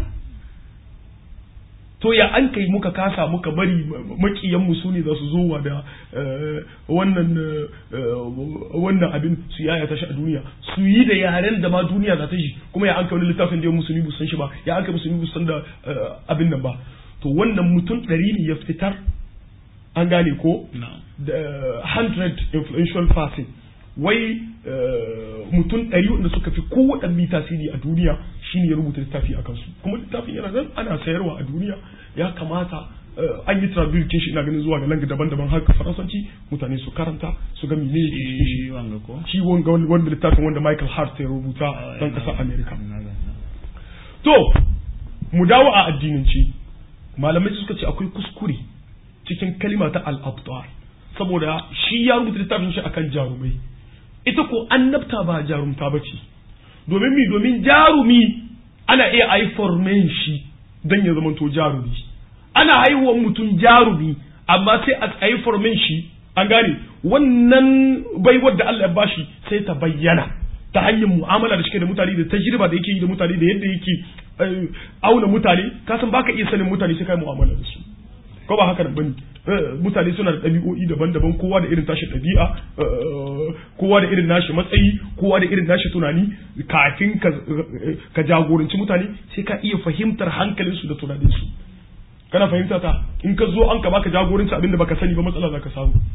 to ya an kai muka kasa muka bari makiyan mu sune za su zo da wannan wannan abin su yaya ta shi a duniya su yi da yaren da ma duniya za ta shi kuma ya an kai wani littafin da ya musulmi bu san shi ba ya an kai musulmi bu san da abin nan ba to wannan mutum ɗari ne ya fitar an gane ko da 100 influential person wai mutum ɗari wanda suka fi kowaɗanne tasiri a duniya shine ya rubuta littafi a kansu kuma littafin yana nan ana sayarwa a duniya ya kamata an yi traduction shi ina ganin zuwa ga langa daban-daban har faransanci mutane su karanta su ga mene ne shi wanga ko shi wanga wanda littafin wanda Michael Hart ya rubuta dan ƙasar America to mu dawo a addinanci malamai suka ce akwai kuskure cikin kalima ta al-abtar saboda shi ya rubuta littafin shi akan jarumai ita ko annabta ba jarumta ba ce domin mi domin jarumi ana iya aiformen shi don ya zamanto jarumi ana haihuwar mutum jarumi amma sai a aiformen shi an gane wannan baiwar da Allah ya bashi sai ta bayyana ta hanyar mu'amala da shi da mutane da tajriba da yake yi da mutane da yadda yake auna mutane kasan baka iya sanin mutane sai kai mu'amala da su ko ba haka nan bane mutane suna da ɗabi'o'i daban-daban kowa da irin tashi ɗabi'a kowa da irin nashi matsayi kowa da irin nashi tunani kafin ka jagoranci mutane sai ka iya fahimtar hankalinsu da tunaninsu kana fahimta ta in ka zo an ka baka jagoranci abinda baka sani ba matsala za ka samu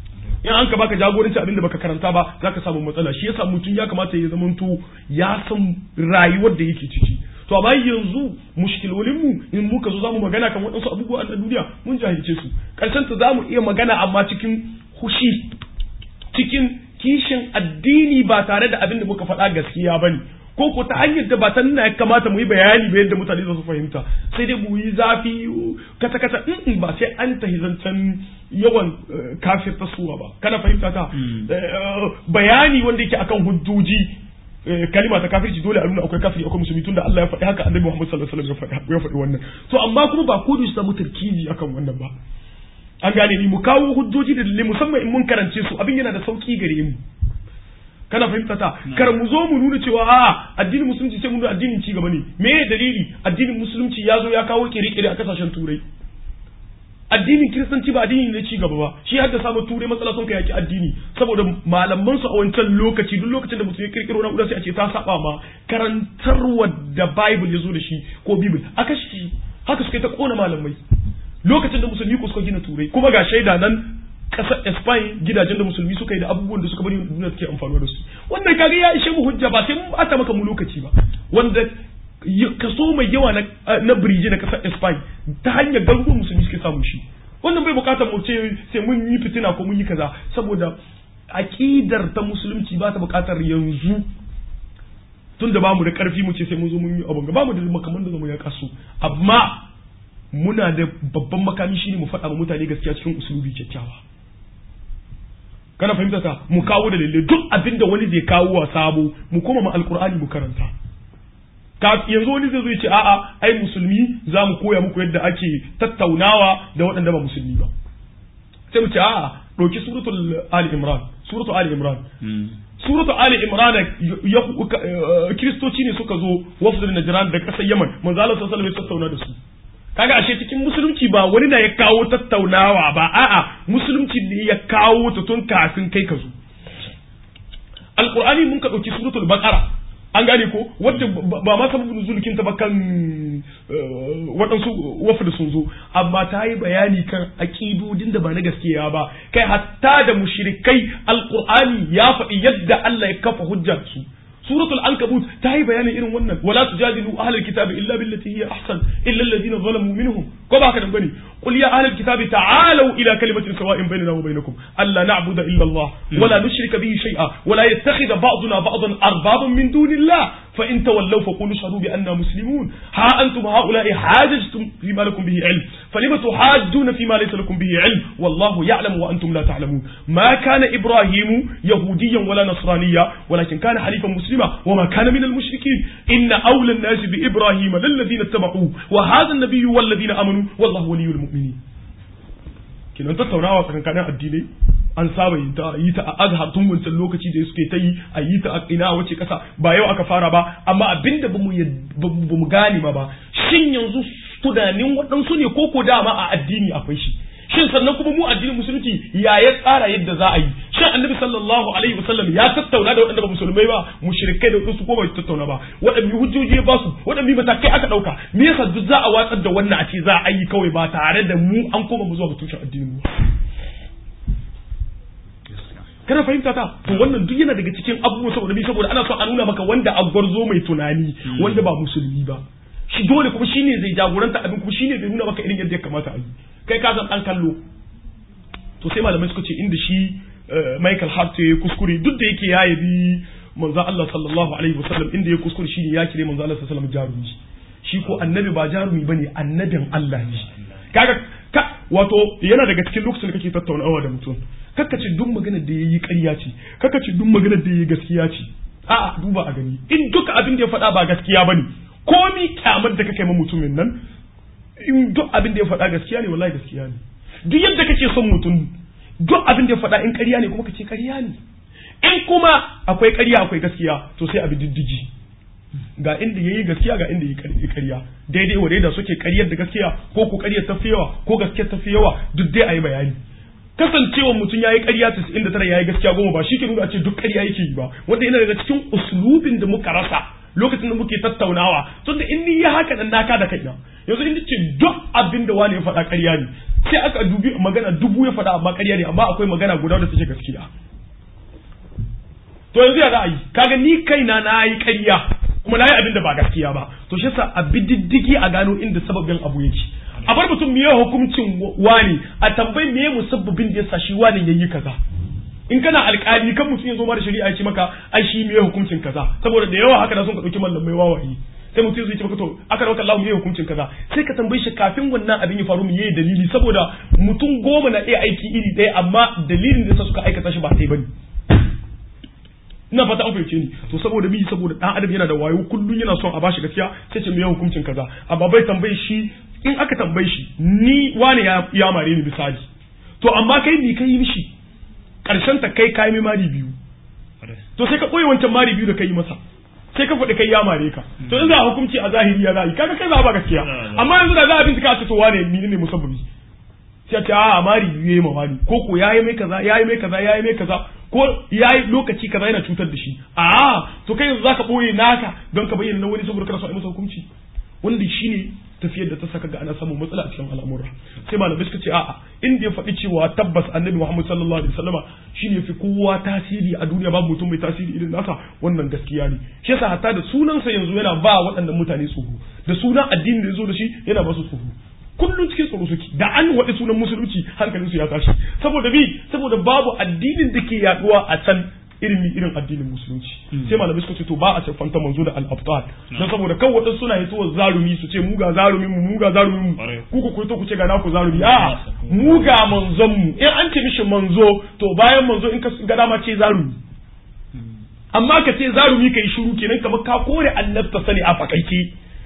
in an ka baka jagoranci abin da baka karanta ba zaka samu matsala shi yasa mutum ya kamata ya zamanto ya san rayuwar da yake ciki to amma yanzu mushkilolin mu in muka zo zamu magana kan waɗansu abubuwa na duniya mun jahilce su karshen ta zamu iya magana amma cikin hushi cikin kishin addini ba tare da abin da muka faɗa gaskiya bane ko ko ta hanyar da ba ta nuna ya kamata mu yi bayani ba yadda mutane za su fahimta sai dai mu yi zafi kata kata in ba sai an tahi zancen yawan kafir tasuwa ba kana fahimta ta bayani wanda yake akan hujjoji kalima ta kafirci dole a nuna akwai kafiri akwai musulmi tunda Allah ya faɗi haka annabi Muhammad sallallahu alaihi wasallam ya faɗi wannan to amma kuma ba ko da su samu tarkizi akan wannan ba an gane ni mu kawo hujjoji da dalilai musamman in mun karance su abin yana da sauki gare mu kana fahimta ta kar mu zo mu nuna cewa a addinin musulunci sai mu nuna addinin ci gaba ne me dalili addinin musulunci ya zo ya kawo kire-kire a kasashen turai addinin kiristanci ba addini ne ci gaba ba shi hadda samu turai matsala sun kai yaki addini saboda malaman su a wancan lokaci duk lokacin da mutum ya kirkiro na sai a ce ta saba ma karantarwa da bible ya zo da shi ko bible aka shi haka suka ta kona malamai lokacin da musulmi ko suka gina turai kuma ga shaida nan kasar Spain gidajen da musulmi suka yi da abubuwan da suka bari duniya suke amfani da su wannan kaga ya ishe mu hujja ba sai mun bata maka mu lokaci ba wanda kaso mai yawa na na biriji na kasar Spain ta hanyar garuruwan musulmi suke samu shi wannan bai bukatar mu ce sai mun yi fitina ko mun yi kaza saboda aqidar ta musulunci ba ta bukatar yanzu tun da bamu da karfi mu ce sai mun zo mun yi abun ga bamu da makaman da zamu ya kasu amma muna da babban makami shine mu faɗa wa mutane gaskiya cikin usulubi kyakkyawa kana fahimta ta mu kawo da lalle duk abin da wani zai kawo wa sabo mu koma ma alkur'ani mu karanta yanzu wani zai zo ya ce a'a ai musulmi za mu koya muku yadda ake tattaunawa da waɗanda ba musulmi ba sai mu ce a'a ɗauki suratul ali imran suratul ali imran suratul ali imran kiristoci ne suka zo wafdul najran da ƙasar yaman manzo Allah sallallahu alaihi wasallam ya tattauna da su kaga ashe cikin musulunci ba wani na ya kawo tattaunawa ba a'a musulunci ne ya kawo ta tun kafin kai ka zo alqur'ani mun ka dauki suratul baqara an gane ko wadda ba ma sababu nuzulkin ta ba kan waɗansu wafda sun zo amma ta yi bayani kan aƙidodin da ba na gaskiya ba kai hatta da mushrikai alqur'ani ya faɗi yadda Allah ya kafa hujjar su suratul ankabut ta yi bayanin irin wannan wala tujadilu ahlul kitabi illa billati hiya ahsan illa alladhina zalamu minhum ko ba haka nan bane qul ya ahlul kitabi ta'alu ila kalimatin sawa'in bainana wa bainakum alla na'budu illa Allah wala nushrika bihi shay'a wala yattakhidha ba'duna ba'dan arbaban min dunillah fa in tawallaw faqulu ashhadu bi anna muslimun ha antum ha'ula'i hajajtum fima lakum bihi ilm falima tuhajjuna fima laysa lakum bihi ilm wallahu ya'lamu wa antum la ta'lamun ma kana ibrahimu yahudiyan wala nasraniya walakin kana halifan muslima وما كان من المشركين إن أولى الناس بإبراهيم للذين اتبعوه وهذا النبي والذين آمنوا والله ولي المؤمنين كنا tattaunawa tsakankanin addinai an saba yi ta yi ta a azhar tun wancan lokaci da suke ta yi a yi ta a ina wace kasa ba yau aka fara ba amma abinda ba mu gane ma ba shin yanzu tunanin waɗansu ne ko ko dama a addini akwai shi shin sannan kuma mu addinin musulunci ya ya tsara yadda za a yi shin annabi sallallahu alaihi wasallam ya tattauna da waɗanda ba musulmai ba mushrikai da wasu ko bai tattauna ba waɗanne hujjoji ya basu waɗanne matakai aka ɗauka me yasa duk za a watsar da wannan a ce za a yi kawai ba tare da mu an koma mu zuwa ga tushen addinin mu kana fahimta ta to wannan duk yana daga cikin abubuwan saboda bi saboda ana son a nuna maka wanda a gwarzo mai tunani wanda ba musulmi ba shi dole kuma shine zai jagoranta abin kuma shine zai nuna maka irin yadda ya kamata a yi kai ka san dan kallo to sai malamai suka ce inda shi Michael Hart ya kuskure duk da yake ya yabi manzo Allah sallallahu alaihi wasallam inda ya kuskure shine ya kire manzo Allah sallallahu alaihi wasallam jarumi shi ko annabi ba jarumi bane annabin Allah ne kaga ka wato yana daga cikin lokacin da kake tattaunawa da mutum kaka ce duk maganar da yayi ƙarya ce kaka ce duk maganar da yayi gaskiya ce a'a duba a gani in duka abin da ya faɗa ba gaskiya bane komi kyamar da kake ma mutumin nan in duk abin da ya faɗa gaskiya ne wallahi gaskiya ne duk yadda kake son mutum duk abin da ya faɗa in ƙarya ne kuma kace ƙarya ne in kuma akwai ƙarya akwai gaskiya to sai abi diddigi ga inda yayi gaskiya ga inda yayi ƙarya daidai wa daida suke ƙaryar da gaskiya ko ku ƙaryar tafi yawa ko gaskiyar tafi yawa duk dai ayi bayani kasancewa mutum yayi ƙarya 99 yayi gaskiya goma ba shi ke nuna a ce duk ƙarya yake yi ba wanda yana daga cikin uslubin da muka rasa lokacin da muke tattaunawa tunda in ni ya haka nan naka da kaina yanzu in ce duk abin da wani ya faɗa ƙarya ne sai aka dubi magana dubu ya faɗa amma ƙarya ne amma akwai magana guda da take gaskiya to yanzu ya za a yi kaga ni kaina na yi ƙarya kuma na yi abin da ba gaskiya ba to shi yasa a bi diddigi a gano inda sababin abu yake a bar mutum miye hukuncin wani a tambayi miye musabbabin da yasa shi wani yayi kaza in kana alƙali kan mutum ya zo ma da shari'a ya ce maka ai shi miye hukuncin kaza saboda da yawa haka da sun ka dauki mallamai wawaye sai mutum zai ce maka to aka rauka Allah miye hukuncin kaza sai ka tambaye shi kafin wannan abin ya faru miye dalili saboda mutum goma na iya aiki iri ɗaya amma dalilin da yasa suka aikata shi ba sai bane ina fata an fahimce ni to saboda mi saboda dan adam yana da wayo kullun yana son a bashi gaskiya sai ce me hukuncin kaza amma bai tambaye shi in aka tambaye shi ni wani ya, ya mare ni misali to amma kai ni kai mishi karshen ta kai kai mari biyu to sai ka koyi wancan mari biyu da kai masa sai ka faɗi kai ya mare ka to in za a hukunci a zahiri ya za a yi kaga kai za a ba gaskiya amma yanzu da za a bincika a ce to wane ni ne musabbabi sai a ce a mari biyu yayi ma wani ko ko yayi mai kaza yayi mai kaza yayi mai kaza ko yayi lokaci kaza yana cutar da shi a to kai yanzu zaka boye naka don ka bayyana na wani saboda kana so a yi masa hukunci wanda shine tafiyar da ta saka ga ana samun matsala a cikin al'amura sai malamai suka ce a'a inda ya faɗi cewa tabbas annabi Muhammad sallallahu alaihi wasallama shine fi kowa tasiri a duniya babu mutum mai tasiri irin nasa wannan gaskiya ne shi yasa hatta da sunansa yanzu yana ba waɗannan mutane tsoro da sunan addinin da ya zo da shi yana ba su tsoro kullum cikin tsoro suke da an waɗi sunan musulunci hankalin su ya tashi saboda bi saboda babu addinin da ke yaduwa a can irin irin addinin musulunci sai malamai suka ce to ba a siffanta manzo da al-abtal dan saboda kan wadansu suna hitowa zarumi su ce mu ga zarumin mu mu ga zarumin mu ku ku kuito ku ce ga naku zarumi a mu ga manzon mu in an ce mishi manzo to bayan manzo in ka ga dama ce zarumi amma ka ce zarumi kai shiru kenan kamar ka kore annabta sani a fakaice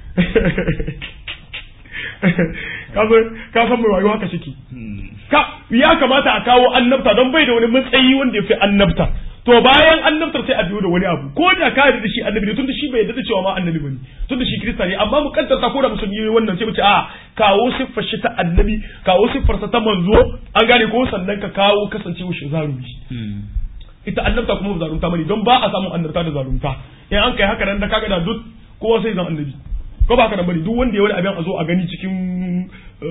ka san mai wayo haka shike ka ya kamata a kawo annabta don bai da wani matsayi wanda ya fi annabta to bayan annabtar sai a biyo da wani abu ko da ka yarda da shi annabi ne tunda shi bai yarda da cewa ma annabi bane tunda shi kirista ne amma mu kaddarta ko da musulmi ne wannan sai mu ce a kawo siffar shi ta annabi kawo siffar sa ta manzo an gane ko sannan ka kawo kasancewa shi zarumi ita annabta kuma ba zarumta bane don ba a samu annabta da zarumta in an kai haka nan da kaga da duk kowa sai zan annabi ko ba haka nan bane duk wanda ya wani abin a zo a gani cikin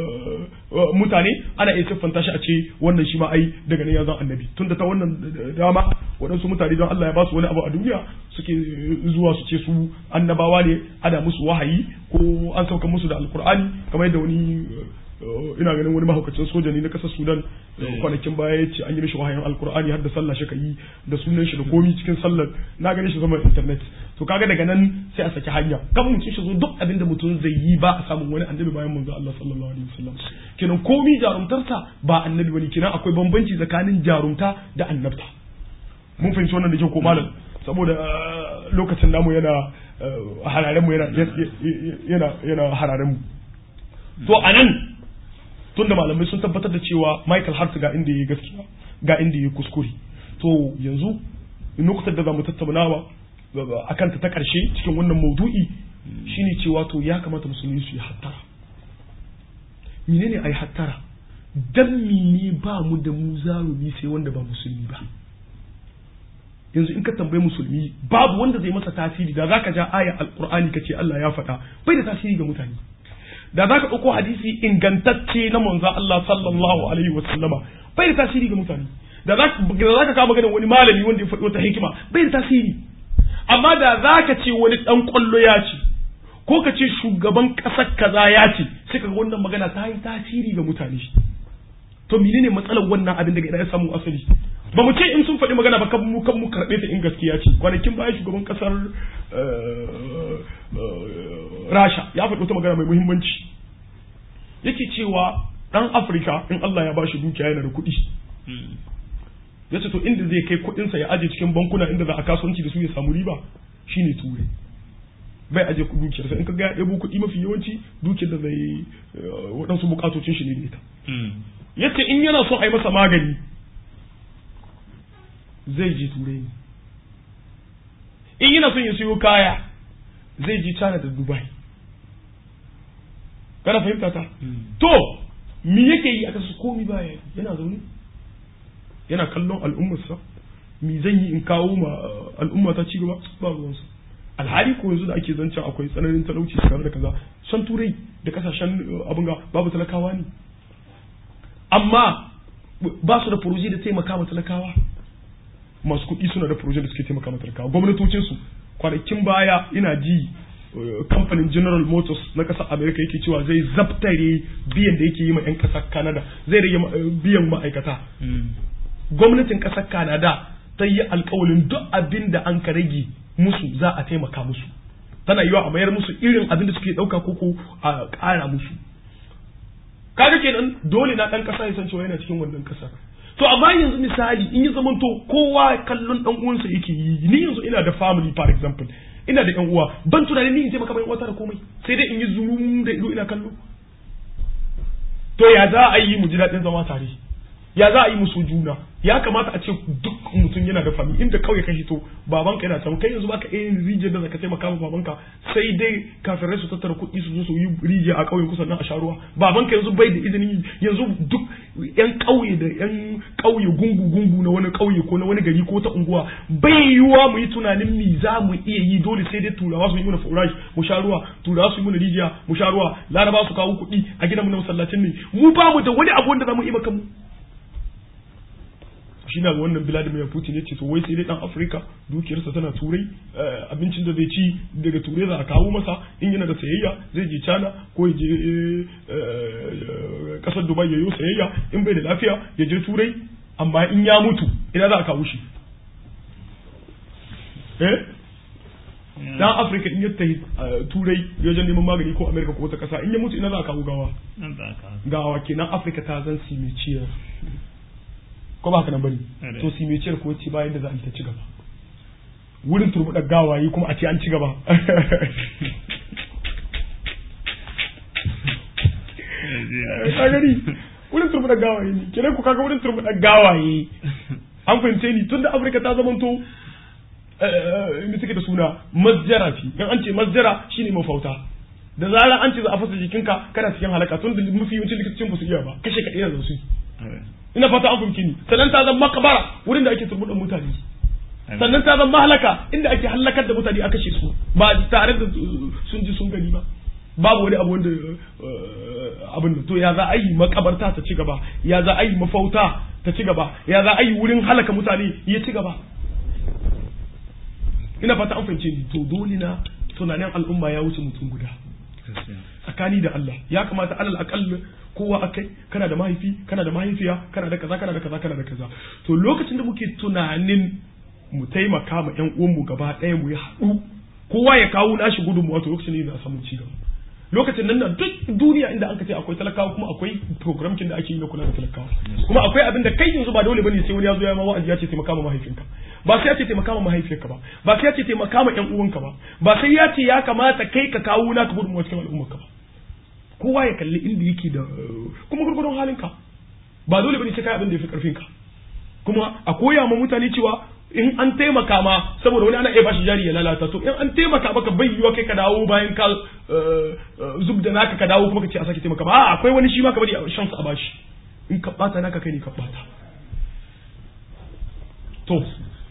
mutane ana iya siffanta shi a ce wannan shi ma ai daga nan ya zan annabi tunda ta wannan dama waɗansu mutane don Allah ya ba su wani abu a duniya suke zuwa su ce su annabawa ne ana musu wahayi ko an sauka musu da alkur'ani kamar yadda wani ina ganin wani mahaukacin soja ne na kasar sudan kwanakin baya ya ce an yi mishi wahayin alkur'ani har da sallah shi ka yi da sunan shi da komi cikin sallar na gani shi zama internet to kaga daga nan sai a saki hanya kan mutum shi zo duk abin da mutum zai yi ba a samun wani annabi bayan manzo Allah sallallahu alaihi wasallam kenan komi jarumtarsa ba annabi bane kenan akwai bambanci tsakanin jarumta da annabta mun fahimci wannan da kyau ko malam saboda lokacin namu yana hararen mu yana yana yana hararen mu to anan tunda malamai sun tabbatar da cewa Michael Hart ga inda yayi gaskiya ga inda yayi kuskure to yanzu nukutar da zamu tattaunawa akan ta ta karshe cikin wannan maudu'i shine cewa to ya kamata musulmi su yi hattara menene ai hattara dan mene ba mu da mu zarumi sai wanda ba musulmi ba yanzu in ka tambayi musulmi babu wanda zai masa tasiri da zaka ja aya alqur'ani kace Allah ya faɗa bai da tasiri ga mutane da za ka ɗauko hadisi ingantacce na manzan Allah sallallahu alaihi wa sallama bai da tasiri ga mutane da za ka kama ganin wani malami wanda ya faɗi wata hikima bai da tasiri amma da za ka ce wani ɗan ƙwallo ya ce ko ka ce shugaban ƙasar kaza ya ce sai ka ga wannan magana ta yi tasiri ga mutane to menene matsalar wannan abin daga ina ya samu asali ba mu ce in sun faɗi magana ba kan mu kan mu karɓe ta in gaskiya ce kwanakin baya shugaban ƙasar rasha ya faɗi wata magana mai muhimmanci yake cewa ɗan afirka in allah ya bashi dukiya yana da kuɗi ya ce to inda zai kai kuɗinsa ya aje cikin bankuna inda za a kasuwanci da su ya samu riba shine turai bai aje dukiyarsa in ka ga ya ɗebo kuɗi mafi yawanci dukiyar da zai waɗansu bukatocin shi ne da ita yace in yana son a yi masa magani zai je turai ne in yana son ya siyo kaya zai je China da Dubai kana fahimta ta to me yake yi a kasu komi baya yana zaune yana kallon al'ummarsa me zan yi in kawo ma al'umma ta cigaba ba ruwansa alhali ko yanzu da ake zancen akwai tsananin talauci tare da kaza san turai da kasashen abin ga babu talakawa ne amma ba su da furoji da taimaka ma talakawa masu kuɗi suna da furoji da suke taimaka ma talakawa gwamnatocinsu kwanakin baya ina ji kamfanin general motors na ƙasar america yake cewa zai zabtare biyan da yake yi ma 'yan ƙasar canada zai rage biyan ma'aikata gwamnatin ƙasar canada ta yi alkawalin duk abin da an ka rage musu za a taimaka musu tana yiwa a mayar musu irin abin da suke ɗauka koko a ƙara musu kaga kenan dole na ɗan ƙasa ya san cewa yana cikin wannan ƙasa to amma yanzu misali in yi zamanto kowa kallon ɗan uwansa yake yi ni yanzu ina da family for example ina da yan uwa ban tunanin ni in taimaka mai uwata da komai sai dai in yi zulum da ido ina kallo to ya za a yi mu ji daɗin zama tare ya za a yi musu juna ya kamata a ce duk mutum yana da fami inda kawai ka hito babanka yana can kai yanzu baka yin rijiyar da zaka taimaka ma babanka sai dai kafirai su tattara kuɗi su zo su yi rijiya a ƙauyen kusa nan a sharuwa babanka yanzu bai da izinin yanzu duk yan ƙauye da yan ƙauye gungu gungu na wani ƙauye ko na wani gari ko ta unguwa bai yiwuwa mu yi tunanin mi za mu iya yi dole sai dai turawa su yi mana furashi mu sha ruwa turawa su yi mana rijiya mu sha ruwa laraba su kawo kuɗi a gidan mu na masallacin ne mu ba mu da wani abu wanda za mu yi maka mu shi na wannan Vladimir Putin ya ce to wai sai dai dan Afirka dukiyarsa tana turai abincin da zai ci daga turai za a kawo masa in yana da sayayya zai je China ko ya je kasar Dubai ya yi sayayya in bai da lafiya ya je turai amma in ya mutu ina za a kawo shi eh dan Afirka in ya tafi turai ya je neman magani ko Amerika ko wata kasa in ya mutu ina za a kawo gawa gawa kenan Afirka ta zan simiciyar ko ba haka nan bane to si mai ciyar ko ci bayan da za a yi ta ci gaba wurin turbuɗar gawaye kuma a ce an ci gaba ka gani wurin turbuɗar gawaye ne kenan ku kaga wurin turbuɗar gawaye an fahimce ni tunda afirka ta zamanto inda take da suna masjara ce dan an ce masjara shine mafauta da zarar an ce za a fasa jikinka kana cikin halaka tun da mafi yawancin likitocin ba su iya ba kashe ka iya da su ina fata an fahimci ni sannan ta zama makabara wurin da ake turbuɗin mutane sannan ta zama halaka inda ake halakar da mutane a kashe su ba tare da sun ji sun gani ba babu wani abu wanda abin da to ya za a yi makabarta ta ci gaba ya za a yi mafauta ta ci gaba ya za a yi wurin halaka mutane ya ci gaba ina fata an fahimce ni to dole na tunanin al'umma ya wuce mutum guda tsakani da Allah ya kamata alal aqall kowa akai kana da mahaifi kana da mahaifiya kana da kaza kana da kaza kana da kaza to lokacin da muke tunanin mu taimaka ma ƴan uwanmu gaba ɗaya mu yi haɗu kowa ya kawo nashi gudunmuwa to lokacin ne za a samu ci gaba lokacin nan na duk duniya inda aka ce akwai talakawa kuma akwai program da ake yi na kula da talakawa kuma akwai abin da kai yanzu ba dole bane sai wani ya zo ya ma wa'azi ya ce taimaka ma mahaifinka ba sai ya ce taimaka ma mahaifiyarka ba ba sai ya ce taimaka ma ƴan uwanka ba ba sai ya ce ya kamata kai ka kawo naka gudunmuwa cikin al'ummarka ba kowa ya kalli inda yake da kuma gurgurdon halinka ba dole bane sai kai abin da yafi karfinka kuma a koya ma mutane cewa in an taimaka ma saboda wani ana iya bashi jari ya lalata to in an taimaka maka bai yiwa kai ka dawo bayan ka zub da naka ka dawo kuma ka ce a sake taimaka ba a akwai wani shi ma ka bari a shansa a bashi in ka bata naka kai ne ka bata to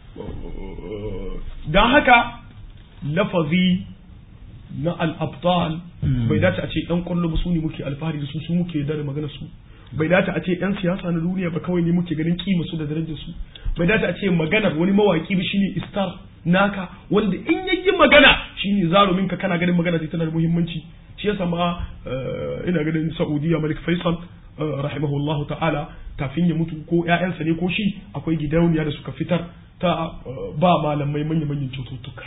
dan haka lafazi na al-abtal bai dace a ce ɗan kwallo ba su ne muke alfahari da su su muke da magana su bai dace a ce yan siyasa na duniya ba kawai ne muke ganin kima su da darajar su bai dace a ce maganar wani mawaki ba shine istar naka wanda in yayi magana shine zarumin ka kana ganin magana tana da muhimmanci shi yasa ma ina ganin Saudiya Malik Faisal rahimahullahu ta'ala kafin ya mutu ko ƴaƴansa ne ko shi akwai gidauniya da suka fitar ta ba malamai manya-manyan cututtuka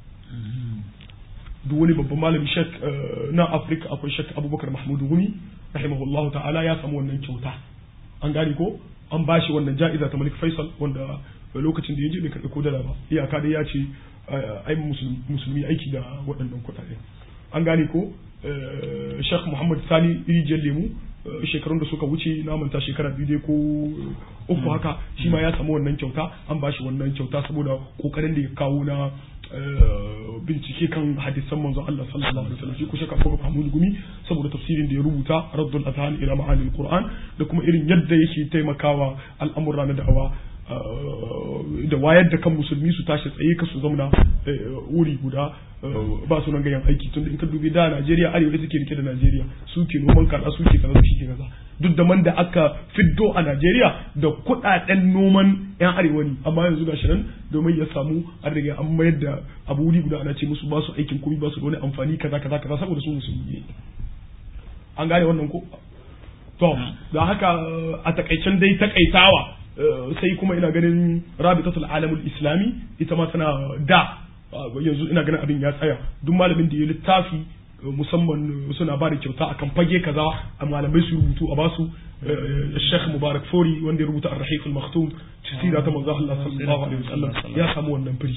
duk wani babban malami shek na Afirka akwai shek Abubakar Mahmud Gumi rahimahullahu ta'ala ya samu wannan kyauta an gane ko an bashi wannan ja'iza ta Malik Faisal wanda lokacin da ya je bai karɓi ko dala ba iyaka dai ya ce ai musulmi aiki da waɗannan kuɗaɗe an gane ko Sheikh Muhammad Sani Rijiyar Lemu shekarun da suka wuce na manta shekara biyu dai ko uku haka shi ma ya samu wannan kyauta an bashi wannan kyauta saboda kokarin da ya kawo na bincike kan hadisan manzon Allah sallallahu alaihi wasallam shi ko shaka ko Mahmud Gumi saboda tafsirin da ya rubuta Raddul Adhan ila Ma'anil Qur'an da kuma irin yadda yake taimakawa al'amura na da'awa da wayar da kan musulmi su tashi tsaye ka su zauna wuri guda ba su nan gayan aiki tun in ka dubi da Najeriya arewa da suke rike da Najeriya su ke noman kaza su ke kaza su ke kaza duk da man da aka fiddo a Najeriya da kuɗaɗen noman yan arewa ne amma yanzu gashi nan domin ya samu an riga an mayar da abu wuri guda ana ce musu ba su aikin komai ba su da wani amfani kaza kaza kaza saboda su musulmi ne an gane wannan ko to da haka a takaicen dai takaitawa sai kuma ina ganin rabitatul alamul islami ita ma tana da yanzu ina ganin abin ya tsaya duk malamin da ya littafi musamman suna ba da kyauta akan fage kaza a malamai su rubutu a basu Sheikh Mubarak Fori wanda ya rubuta Ar-Rahiq al-Maktum sira ta manzo Allah sallallahu alaihi wasallam ya samu wannan firi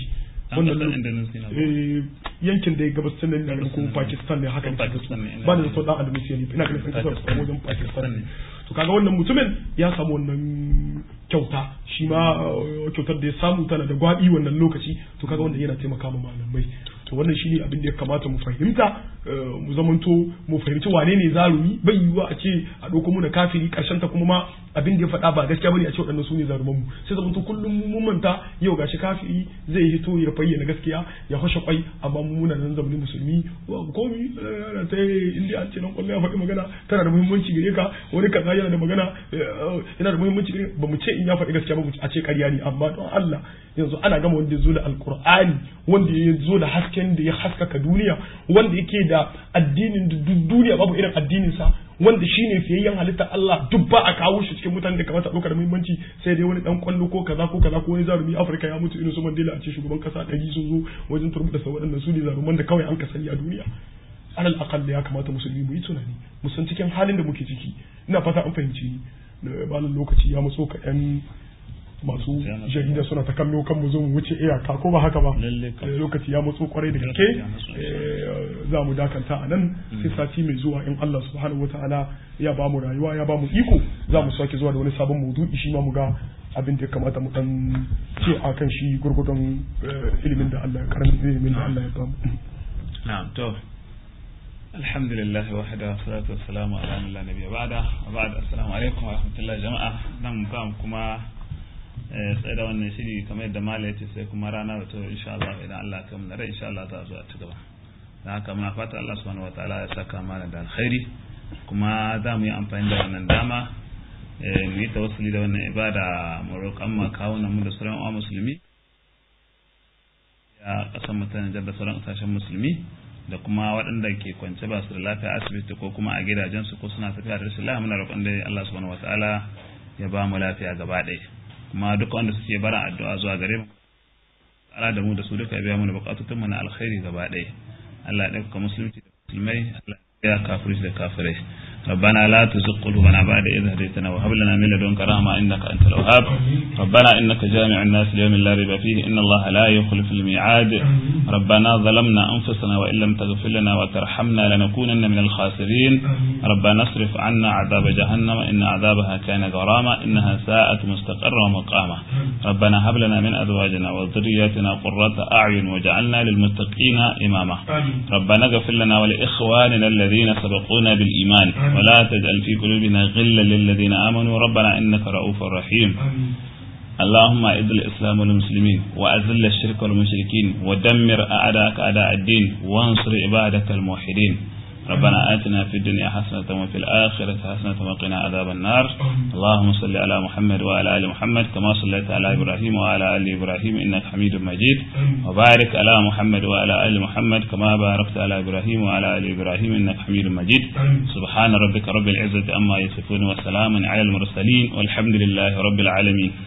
wannan yankin da ya gabashin nan ne ko Pakistan ne haka ne ba da so dan Indonesia ne ina ganin kasar wajen Pakistan ne to kaga wannan mutumin ya samu wannan kyauta shi ma kyautar da ya samu tana da gwabi wannan lokaci to kaga wanda yana taimaka ma malamai to wannan shi ne abin da ya kamata mu fahimta mu zamanto mu fahimci wane ne zarumi bai yiwuwa a ce a ɗauko mu na kafiri ƙarshen ta kuma ma abin da ya faɗa ba gaskiya bane a ce waɗannan su ne zaruman mu sai zamanto kullum mun manta yau gashi kafiri zai hito ya bayyana gaskiya ya fashe kwai amma mu muna nan zamanin musulmi komi ta inda an ce nan kwallo ya faɗi magana tana da muhimmanci gare ka wani kaza yana da magana yana da muhimmanci gare ba mu ce in ya faɗi gaskiya ba mu a ce ƙarya ne amma don Allah yanzu ana gama wanda ya zo da alkur'ani wanda ya zo da hasken da ya haskaka duniya wanda yake da addinin duk duniya babu irin addinin sa wanda shine fiyayyen halitta Allah duk ba a kawo shi cikin mutanen da kamata a ɗauka da muhimmanci sai dai wani dan kwallo ko kaza ko kaza ko wani zarumi Afirka ya mutu irin su Mandela a ce shugaban kasa ɗari sun zo wajen turbuɗa sa waɗannan su ne zaruman da kawai an ka sani a duniya alal aqalla ya kamata musulmi mu yi tunani mu san cikin halin da muke ciki ina fata an fahimci ni balan lokaci ya matso ka yan masu jarida suna ta kallo kan mu zo mu wuce iyaka ko ba haka ba lokaci ya matso kwarai da gaske za mu dakanta a nan sai sati mai zuwa in Allah subhanahu wataala ya ba mu rayuwa ya ba mu iko za mu sake zuwa da wani sabon maudu'i shi ma mu ga abin da ya kamata mu dan ce a kan shi gurgudun ilimin da Allah ya karamin ilimin da Allah ya ba mu na'am to alhamdulillah wahda salatu wassalamu ala man la nabiyya ba'da wa ba'da assalamu alaikum wa rahmatullahi jama'a nan ba kuma tsaye da wannan shiri kamar yadda mala ce sai kuma rana da to insha Allah idan Allah ya kamar rai insha Allah za a zo a ci gaba da haka muna fata Allah subhanahu wataala ya saka mana da alkhairi kuma za mu yi amfani da wannan dama mu yi tawassuli da wannan ibada mu roƙan ma kawunan mu da sauran uwa musulmi ya kasan mutane da sauran kasashen musulmi da kuma waɗanda ke kwance ba su da lafiya asibiti ko kuma a gidajensu ko suna tafiya da rashin lafiya muna roƙon da Allah subhanahu wataala ya ba mu lafiya gaba ɗaya kuma duka wanda suke bara addu'a zuwa gare mu ala da mu da su duka ya biya mana bukatutun mu na alkhairi gaba ɗaya Allah ya ɗauka musulunci da musulmai Allah ya kafirci da kafirai ربنا لا تزغ قلوبنا بعد إذ هديتنا وهب لنا من لدنك رحمة إنك أنت الوهاب ربنا إنك جامع الناس ليوم لا ريب فيه إن الله لا يخلف الميعاد ربنا ظلمنا أنفسنا وإن لم تغفر لنا وترحمنا لنكونن من الخاسرين ربنا اصرف عنا عذاب جهنم إن عذابها كان غراما إنها ساءت مستقرا ومقاما ربنا هب لنا من أزواجنا وذرياتنا قرة أعين وجعلنا للمتقين إماما ربنا اغفر لنا ولإخواننا الذين سبقونا بالإيمان ولا تجعل في قلوبنا غلا للذين آمنوا ربنا إنك رؤوف رحيم اللهم اعز الإسلام والمسلمين وأذل الشرك والمشركين ودمر أعداءك أعداء الدين وانصر عبادك الموحدين ربنا آتنا في الدنيا حسنة وفي الآخرة حسنة وقنا عذاب النار اللهم صل على محمد وعلى آل محمد كما صليت على إبراهيم وعلى آل إبراهيم إنك حميد مجيد وبارك على محمد وعلى آل محمد كما باركت على إبراهيم وعلى آل إبراهيم إنك حميد مجيد سبحان ربك رب العزة أما يصفون وسلام على المرسلين والحمد لله رب العالمين